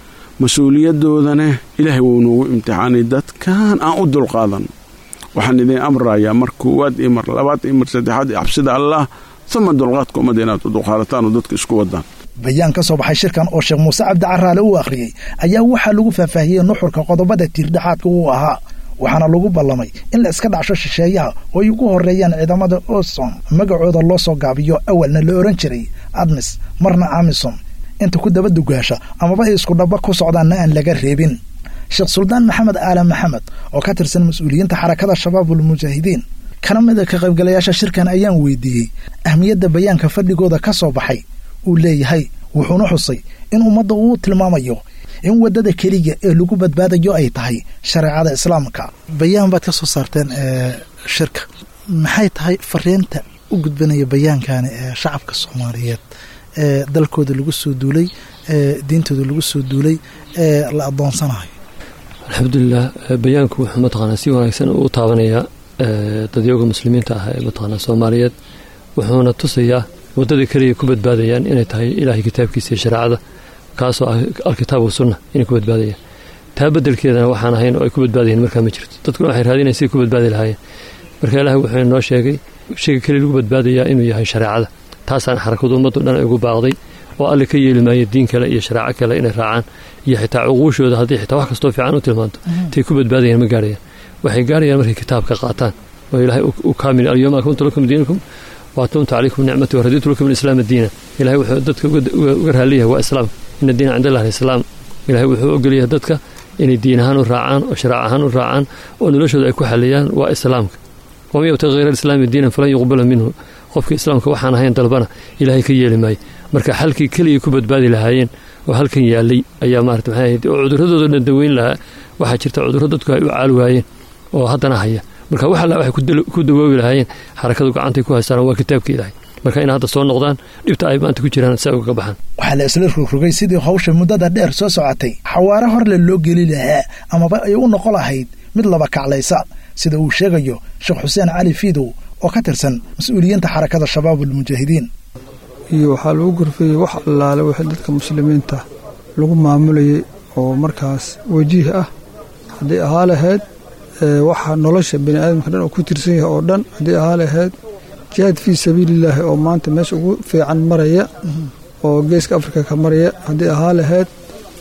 mas-uuliyadoodane ilaahay wuu noogu imtixaanay dadkan aan u dulqaadanno waxaan idin amrayaa mar koowaad iyo mar labaad iyo mar saddexaad iyo cabsida allah uma dulqaadka ummadda inaad u dulqaadataan oo dadka isku wadaan bayaan ka soo baxay shirkan oo sheekh muuse cabdi caraale uu akhriyey ayaa waxaa lagu faahfaahiyey nuxurka qodobada tiirdhexaadka uu ahaa waxaana lagu ballamay in la iska dhacsho shisheeyaha oo ay ugu horreeyaan ciidamada osom magacooda loo soo gaabiyo awalna la ohan jiray admis marna amisom inta ku daba dugaasha amaba ay isku dhaba ku socdaanna aan laga reebin sheekh suldaan maxamed aala maxamed oo ka tirsan mas-uuliyiinta xarakada shabaabul mujaahidiin kana mid a ka qaybgalayaasha shirkan ayaan weydiiyey ahmiyadda bayaanka fadhigooda ka soo baxay uu leeyahay wuxuuna xusay in ummadda uu tilmaamayo in waddada keliya ee lagu badbaadayo ay tahay shareecada islaamka bayaan baad ka soo saarteen shirka maxay tahay fariinta u gudbanaya bayaankani ee shacabka soomaaliyeed ee dalkooda lagu soo duulay ee diintooda lagu soo duulay ee la adoonsanayo alxamdulilah bayaanku wuxuu mataqaanaa si wanaagsan u taabanayaa dadyooga muslimiinta ah ee mataqaanaa soomaaliyeed wuxuuna tusayaa waddada keliya ku badbaadayaan inay tahay ilaahay kitaabkiisa iyo shareecada kaasoo ah alkitaab wasunna inay ku badbaadayaan taa bedelkeedana waxaan ahayn oo ay ku badbaadayeen markaa ma jirto dadkuna waxay raadinayan siday ku badbaadi lahaayeen marka ilaahay wuxuu inoo sheegay shayga keliya lagu badbaadayaa inuu yahay shareecada taasaan xarakadu ummaddu dhan ay ugu baaqday oo alle ka yeeli maayo diin kale iyo shareeco kale inay raacaan iyo xitaa cuquushooda haddii xitaa wax kastoo fiican u tilmaanto tay ku badbaadayaan ma gaarayaan waxay gaarayaan markay kitaabka qaataan oo ilaahay u kaamil alyawma akmaltu lakum diinakum waatumtu calaykum nicmati waraditu lakum alislaama diina ilahay wuxuu dadka uga raaliyahay waa islaamka ina diina cind allah alislaam ilahay wuxuu ogolyahay dadka inay diin ahaan u raacaan oo sharaac ahaan u raacaan oo noloshooda ay ku xaliyaan waa islaamka waman yabtaqi hayra alislaami diinan falan yuqbala minhu qofka islaamka waxaan ahayn dalbana ilaahay ka yeeli maayo marka xalkii keliya ku badbaadi lahaayeen oo halkan yaalay ayaa maarata maxay ahayd oo cuduradooda dhan daweyn lahaa waxaa jirta cudurro dadku ay u caali waayeen oo haddana haya marka wax alla waxay ku dawoobi lahaayeen xarakadu gacantay ku haystaan waa kitaabka ilaahay marka inay hadda soo noqdaan dhibta ay maanta ku jiraan si ay ugaga baxaan waxaa la isla rogrogay sidii hawsha muddada dheer soo socotay xawaare horle loo geli lahaa amaba ay u noqon lahayd mid laba kaclaysa sida uu sheegayo sheekh xuseen cali fiidow oo ka tirsan mas-uuliyiinta xarakada shabaabulmujaahidiin iyo waxaa lagu gorfeeyey wax allaale wixii dadka muslimiinta lagu maamulayay oo markaas wajiih ah haddii ahaa lahayd waxa nolosha bani aadamka dhan oo ku tirsan yahay oo dhan haddii ahaa lahayd jihaad fii sabiilillaahi oo maanta meesha ugu fiican maraya oo geeska afrika ka maraya haddii ahaa lahayd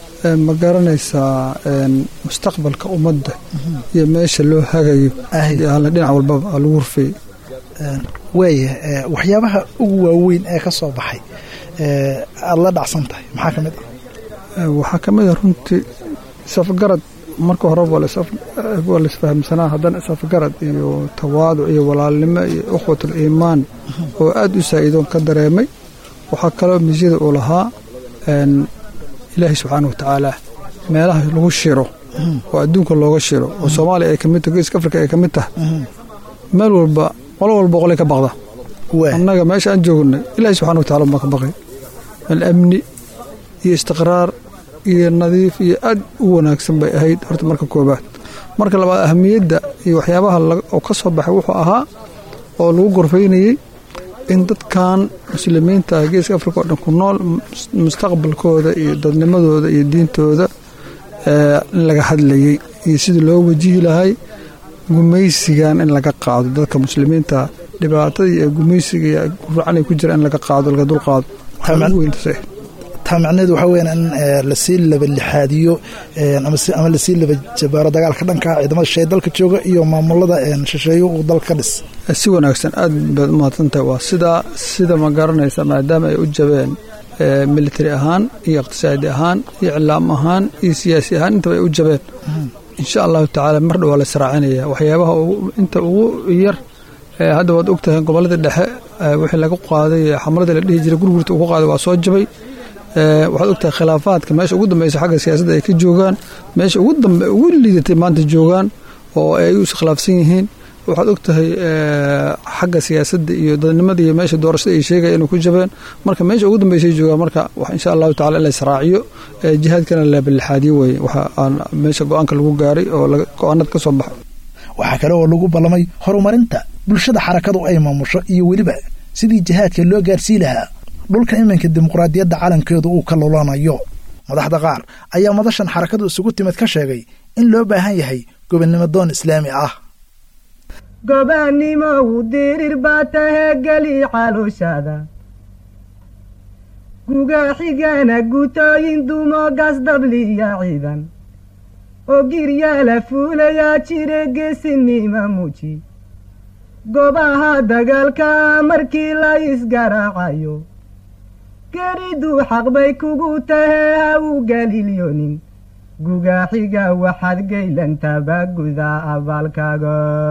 ma garanaysaa mustaqbalka ummadda iyo meesha loo hagayo haddii ahaa dhinac walbaba lagu horfeeyey waaya waxyaabaha ugu waaweyn ee ka soo baxay aada la dhacsan tahay maxaa ka mid ah waxaa ka mid ah runtii safgarad marka horeba waa laisfahamsanaa haddana safgarad iyo tawaaduc iyo walaalnimo iyo ukhwatul iimaan oo aad u saa'iidoon ka dareemay waxaa kaloo misyada uu lahaa ilaahay subxaana wa tacaala meelaha lagu shiro oo adduunka looga shiro oo soomaaliya ay ka mid tahay geeska afrika ay ka mid tahay meel walba qolo walba qolay ka baqda annaga meesha aan joognay ilaahi subxana wataala baan ka baqay meel amni iyo istiqraar iyo nadiif iyo aad u wanaagsan bay ahayd horta marka koobaad marka labaad ahamiyadda iyo waxyaabaha oo ka soo baxay wuxuu ahaa oo lagu gorfaynayey in dadkan muslimiinta ah geeska afrika oo dhan ku nool mustaqbalkooda iyo dadnimadooda iyo diintooda in laga hadlayey iyo sidii loo wajihi lahay gumaysigan in laga qaado dadka muslimiinta dhibaatadii ee gumaysiga iyo guracan ay ku jira in laga qaado laga dulqaado taa macnaheedu waxaa weyaan in lasii labalixaadiyo ama lasii laba jabaaro dagaalka dhanka ciidamada shisheeye dalka jooga iyo maamulada shisheeye uu dalka ka dhis si wanaagsan aad baad umahadsantahay waa sidaa sida ma garanaysa maadaama ay u jabeen military ahaan iyo iqtisaadi ahaan iyo iclaam ahaan iyo siyaasi ahaan intaba ay u jabeen insha allahu tacaala mar dhow waa la israacinaya waxyaabaha inta ugu yar hadda waad ogtahay gobolladii dhexe wixii laga qaaday xamaladii la dhihi jiray gurgurta ugu qaaday waa soo jabay waxaad ogtahay khilaafaadka meesha ugu dambeysa xagga siyaasadda ay ka joogaan meesha ugu dambe ugu liidatay maanta joogaan oo ay u iskhilaafsan yihiin waxaad ogtahay xagga siyaasadda iyo dadnimada iyo meesha doorashada ay sheegaya inay ku jabeen marka meesha ugu dambeysay joogaan marka insha allahu tacala in la israaciyo jihaadkana la balixaadiyo weye waxa aan meesha go-aanka lagu gaaray oo go-aanada ka soo baxay waxaa kale oo lagu ballamay horumarinta bulshada xarakadu ay maamusho iyo weliba sidii jihaadka loo gaarsii lahaa dhulka iminka dimuqraadiyadda calankeedu uu ka lulanayo madaxda qaar ayaa madashan xarakadu isugu timid ka sheegay in loo baahan yahay gobonnimo doon islaami ah gobaannimow dirir baa tahee geli calooshada guga xigana gutooyin dumo gasdabliya ciidan oo giryaala fuulayaa jire geesinima muuji gobaha dagaalka markii la isgaraacayo geriduu xaq bay kugu tahee ha u galilyonin gugaaxiga waxaad geylantaba guda abaalkaaga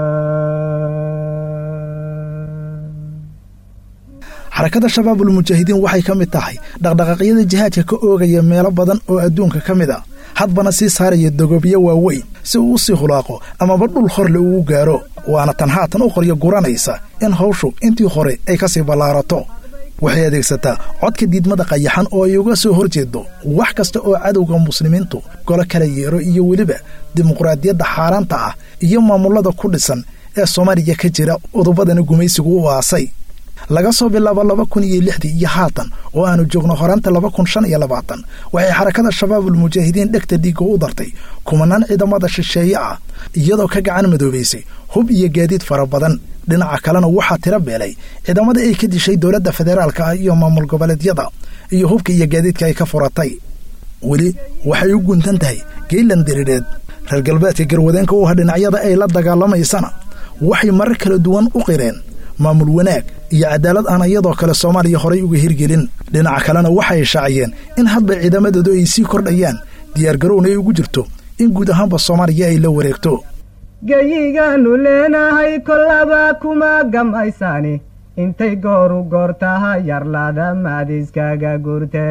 xarakada shabaabul mujaahidiin waxay ka mid tahay dhaqdhaqaaqyada jihaadka ka oogaya meelo badan oo adduunka ka mid a hadbana sii saaraya dogobyo waaweyn si uu u sii hulaaqo amaba dhul horle uu u gaaro waana tan haatan u qoryo guranaysa in hawshu intii hore ay ka sii ballaarato waxay adeegsataa codka diidmada qayaxan oo ay uga soo hor jeedo wax kasta oo cadowga muslimiintu golo kala yeero iyo weliba dimuqraadiyadda xaaraanta ah iyo maamullada ku dhisan ee soomaaliya ka jira udubadana gumaysigu u aasay laga soo bilaabo laba kun iyo lixdii iyo haatan oo aanu joogno horaanta laba kun shan iyo labaatan waxay xarakada shabaabul mujaahidiin dhegta dhiigga u dartay kumanaan ciidamada shisheeye ah iyadoo ka gacan madoobaysay hub iyo gaadiid fara badan dhinaca kalena waxaa tiro beelay ciidamada ay ka dishay dowladda federaalka ah iyo maamul goboleedyada iyo hubka iyo gaadiidka ay ka furatay weli waxay u guntan tahay geylan diriireed reer galbeedka garwadeenka u ah dhinacyada ay la dagaalamaysana waxay marar kala duwan u qireen maamul wanaag iyo cadaalad aan iyadoo kale soomaaliya horay uga hirgelin dhinaca kalena waxay shaaciyeen in hadba ciidamadoodu ay sii kordhayaan diyaargarowna ay ugu jirto in guud ahaanba soomaaliya ay la wareegto geyigaannu leenahay kollaba kuma gamaysaani intay gooru goortaha yarlaada maadiskaga gurte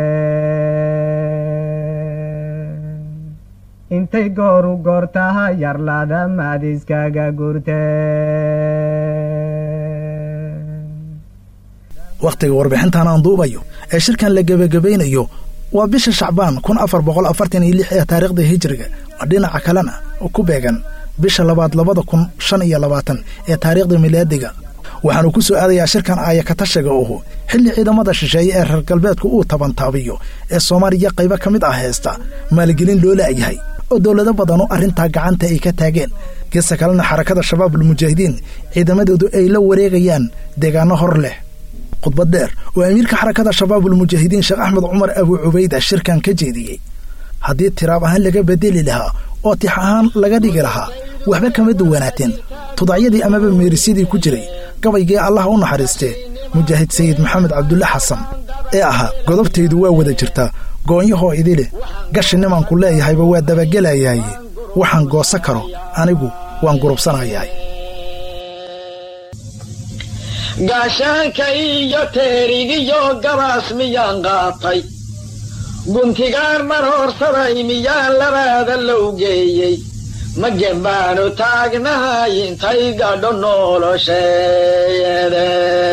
intay gooru goortaha yarlaada maadiskaga gurte wakhtiga warbixintan aan duubayo ee shirkan la gebagabaynayo waa bisha shacbaan kun afar boqol afartan iyo lix ee taariikhda hijiriga dhinaca kalena ku beegan bisha labaad labada kun shan iyo labaatan ee taariikhda milaadiga waxaanu ku soo aadayaa shirkan aayakatashiga uhu xilli ciidamada shisheeye ee reer galbeedku uu tabantaabiyo ee soomaaliya qaybo ka mid ah haysta maalgelin loo la'yahay oo dowlado badanu arrintaa gacanta ay ka taageen geesta kalena xarakada shabaabul mujaahidiin ciidamadoodu ay la wareegayaan deegaano hor leh khudbad dheer oo amiirka xarakada shabaabul mujaahidiin sheekh axmed cumar abuu cubayda shirkan ka jeediyey haddii tiraab ahaan laga bedeli lahaa oo tix ahaan laga dhigi lahaa waxba kama duwanaateen tudacyadii amaba meerisyadii ku jiray gabaygii allah u naxariistee mujaahid sayid maxamed cabdulle xasan ee ahaa godobtaydu waa wada jirtaa goonyahoo idileh gashi nimanku leeyahayba waa dabagelayahay waxaan goosa karo anigu waan gurubsanayahay gaashaanka iyo teerigiyo gabaas miyaan qaatay guntigaan marhoorsaday miyaan labaada low geeyey magen baanu taagnahay intay gadho nolosheede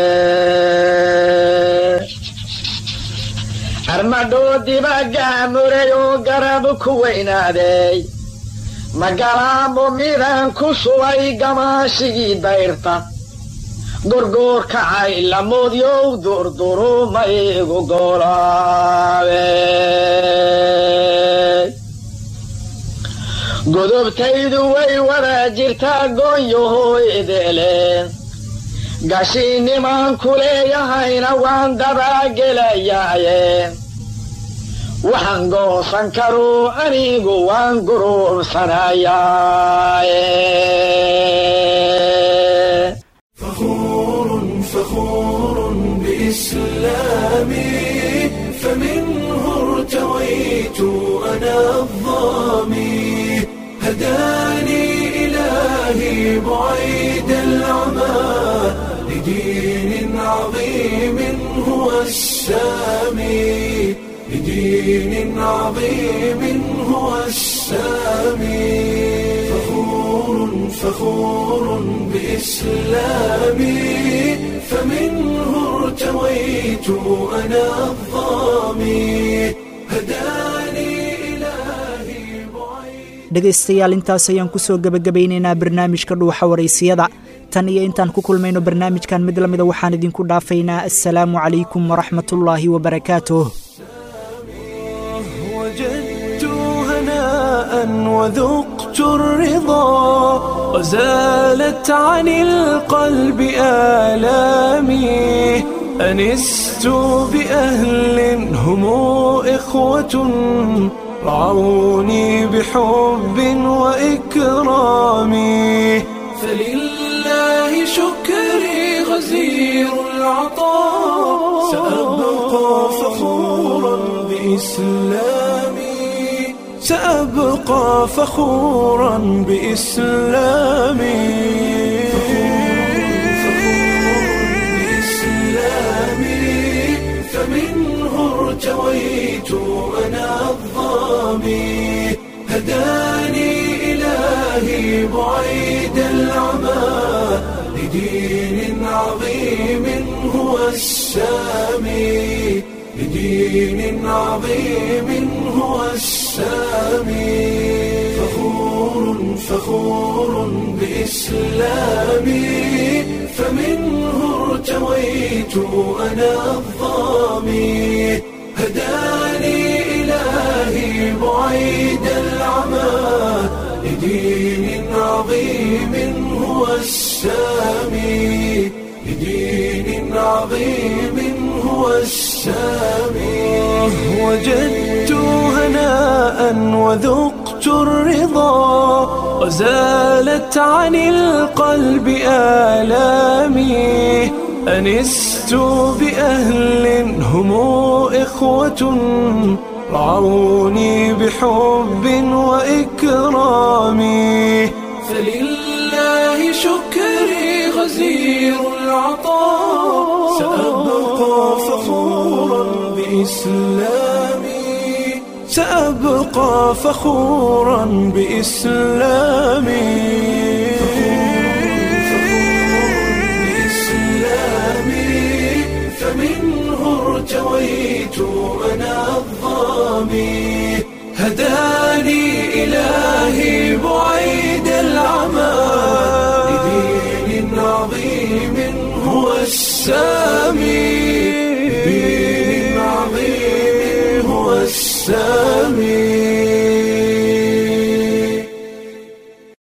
armadhoodiba gaamuray oo garab ku weynaaday magalaamo midaan ku shubay gamaashigii dayrta gorgoor kacay lamoodyow durdurumaygu golaabe godobtaydu way wada jirtaa goonyahooydeleen gashiinimaan ku leeyahayna waan dabaagelayaaye waxaan goosan karuu anigu waan guruubsanayaaye فخور بإسلامي فمنه ارتويت أنا الظامي هداني إلهي بعيد العمى لدين عظيم هو السامي لدين عظيم هو السامي فخور فخور بإسلامي فمنه ارتويت أنا الظامي هداني إلهي dhegaystayaal intaas ayaan ku soo gebagabaynaynaa barnaamijka dhuuxa waraysiyada tan iyo intaan ku kulmayno barnaamijkan mid la mida waxaan idinku dhaafaynaa assalaamu calaykum waraxmatullaahi wabarakaatuh وجدت هناء وذقت الرضا وزالت عن القلب آلامي أنست بأهل هم إخوة رعوني بحب وإكرام فلله شكري غزير العطاء سأبقى فخورا بإسلامي سأبقى فخورا بإسلامي بإسلامي فمنه ارتويت أنا الظامي هداني إلهي بعيد العمى لدين عظيم هو السامي لدين عظيم هو السامي فخور فخور بإسلامي فمنه ارتويت أنا الظامي هداني إلهي بعيد العمى لدين عظيم هو السامي لدين عظيم هو السامي وجدت هناء وذقت الرضا وزالت عن القلب آلامي أنست بأهل هم إخوة رعوني بحب وإكرام فلله شكري غزير العطاء سأبقى فخورا بإسلامي سأبقى فخورا بإسلامي بإسلامي فمنه ارتويت أنا الظامي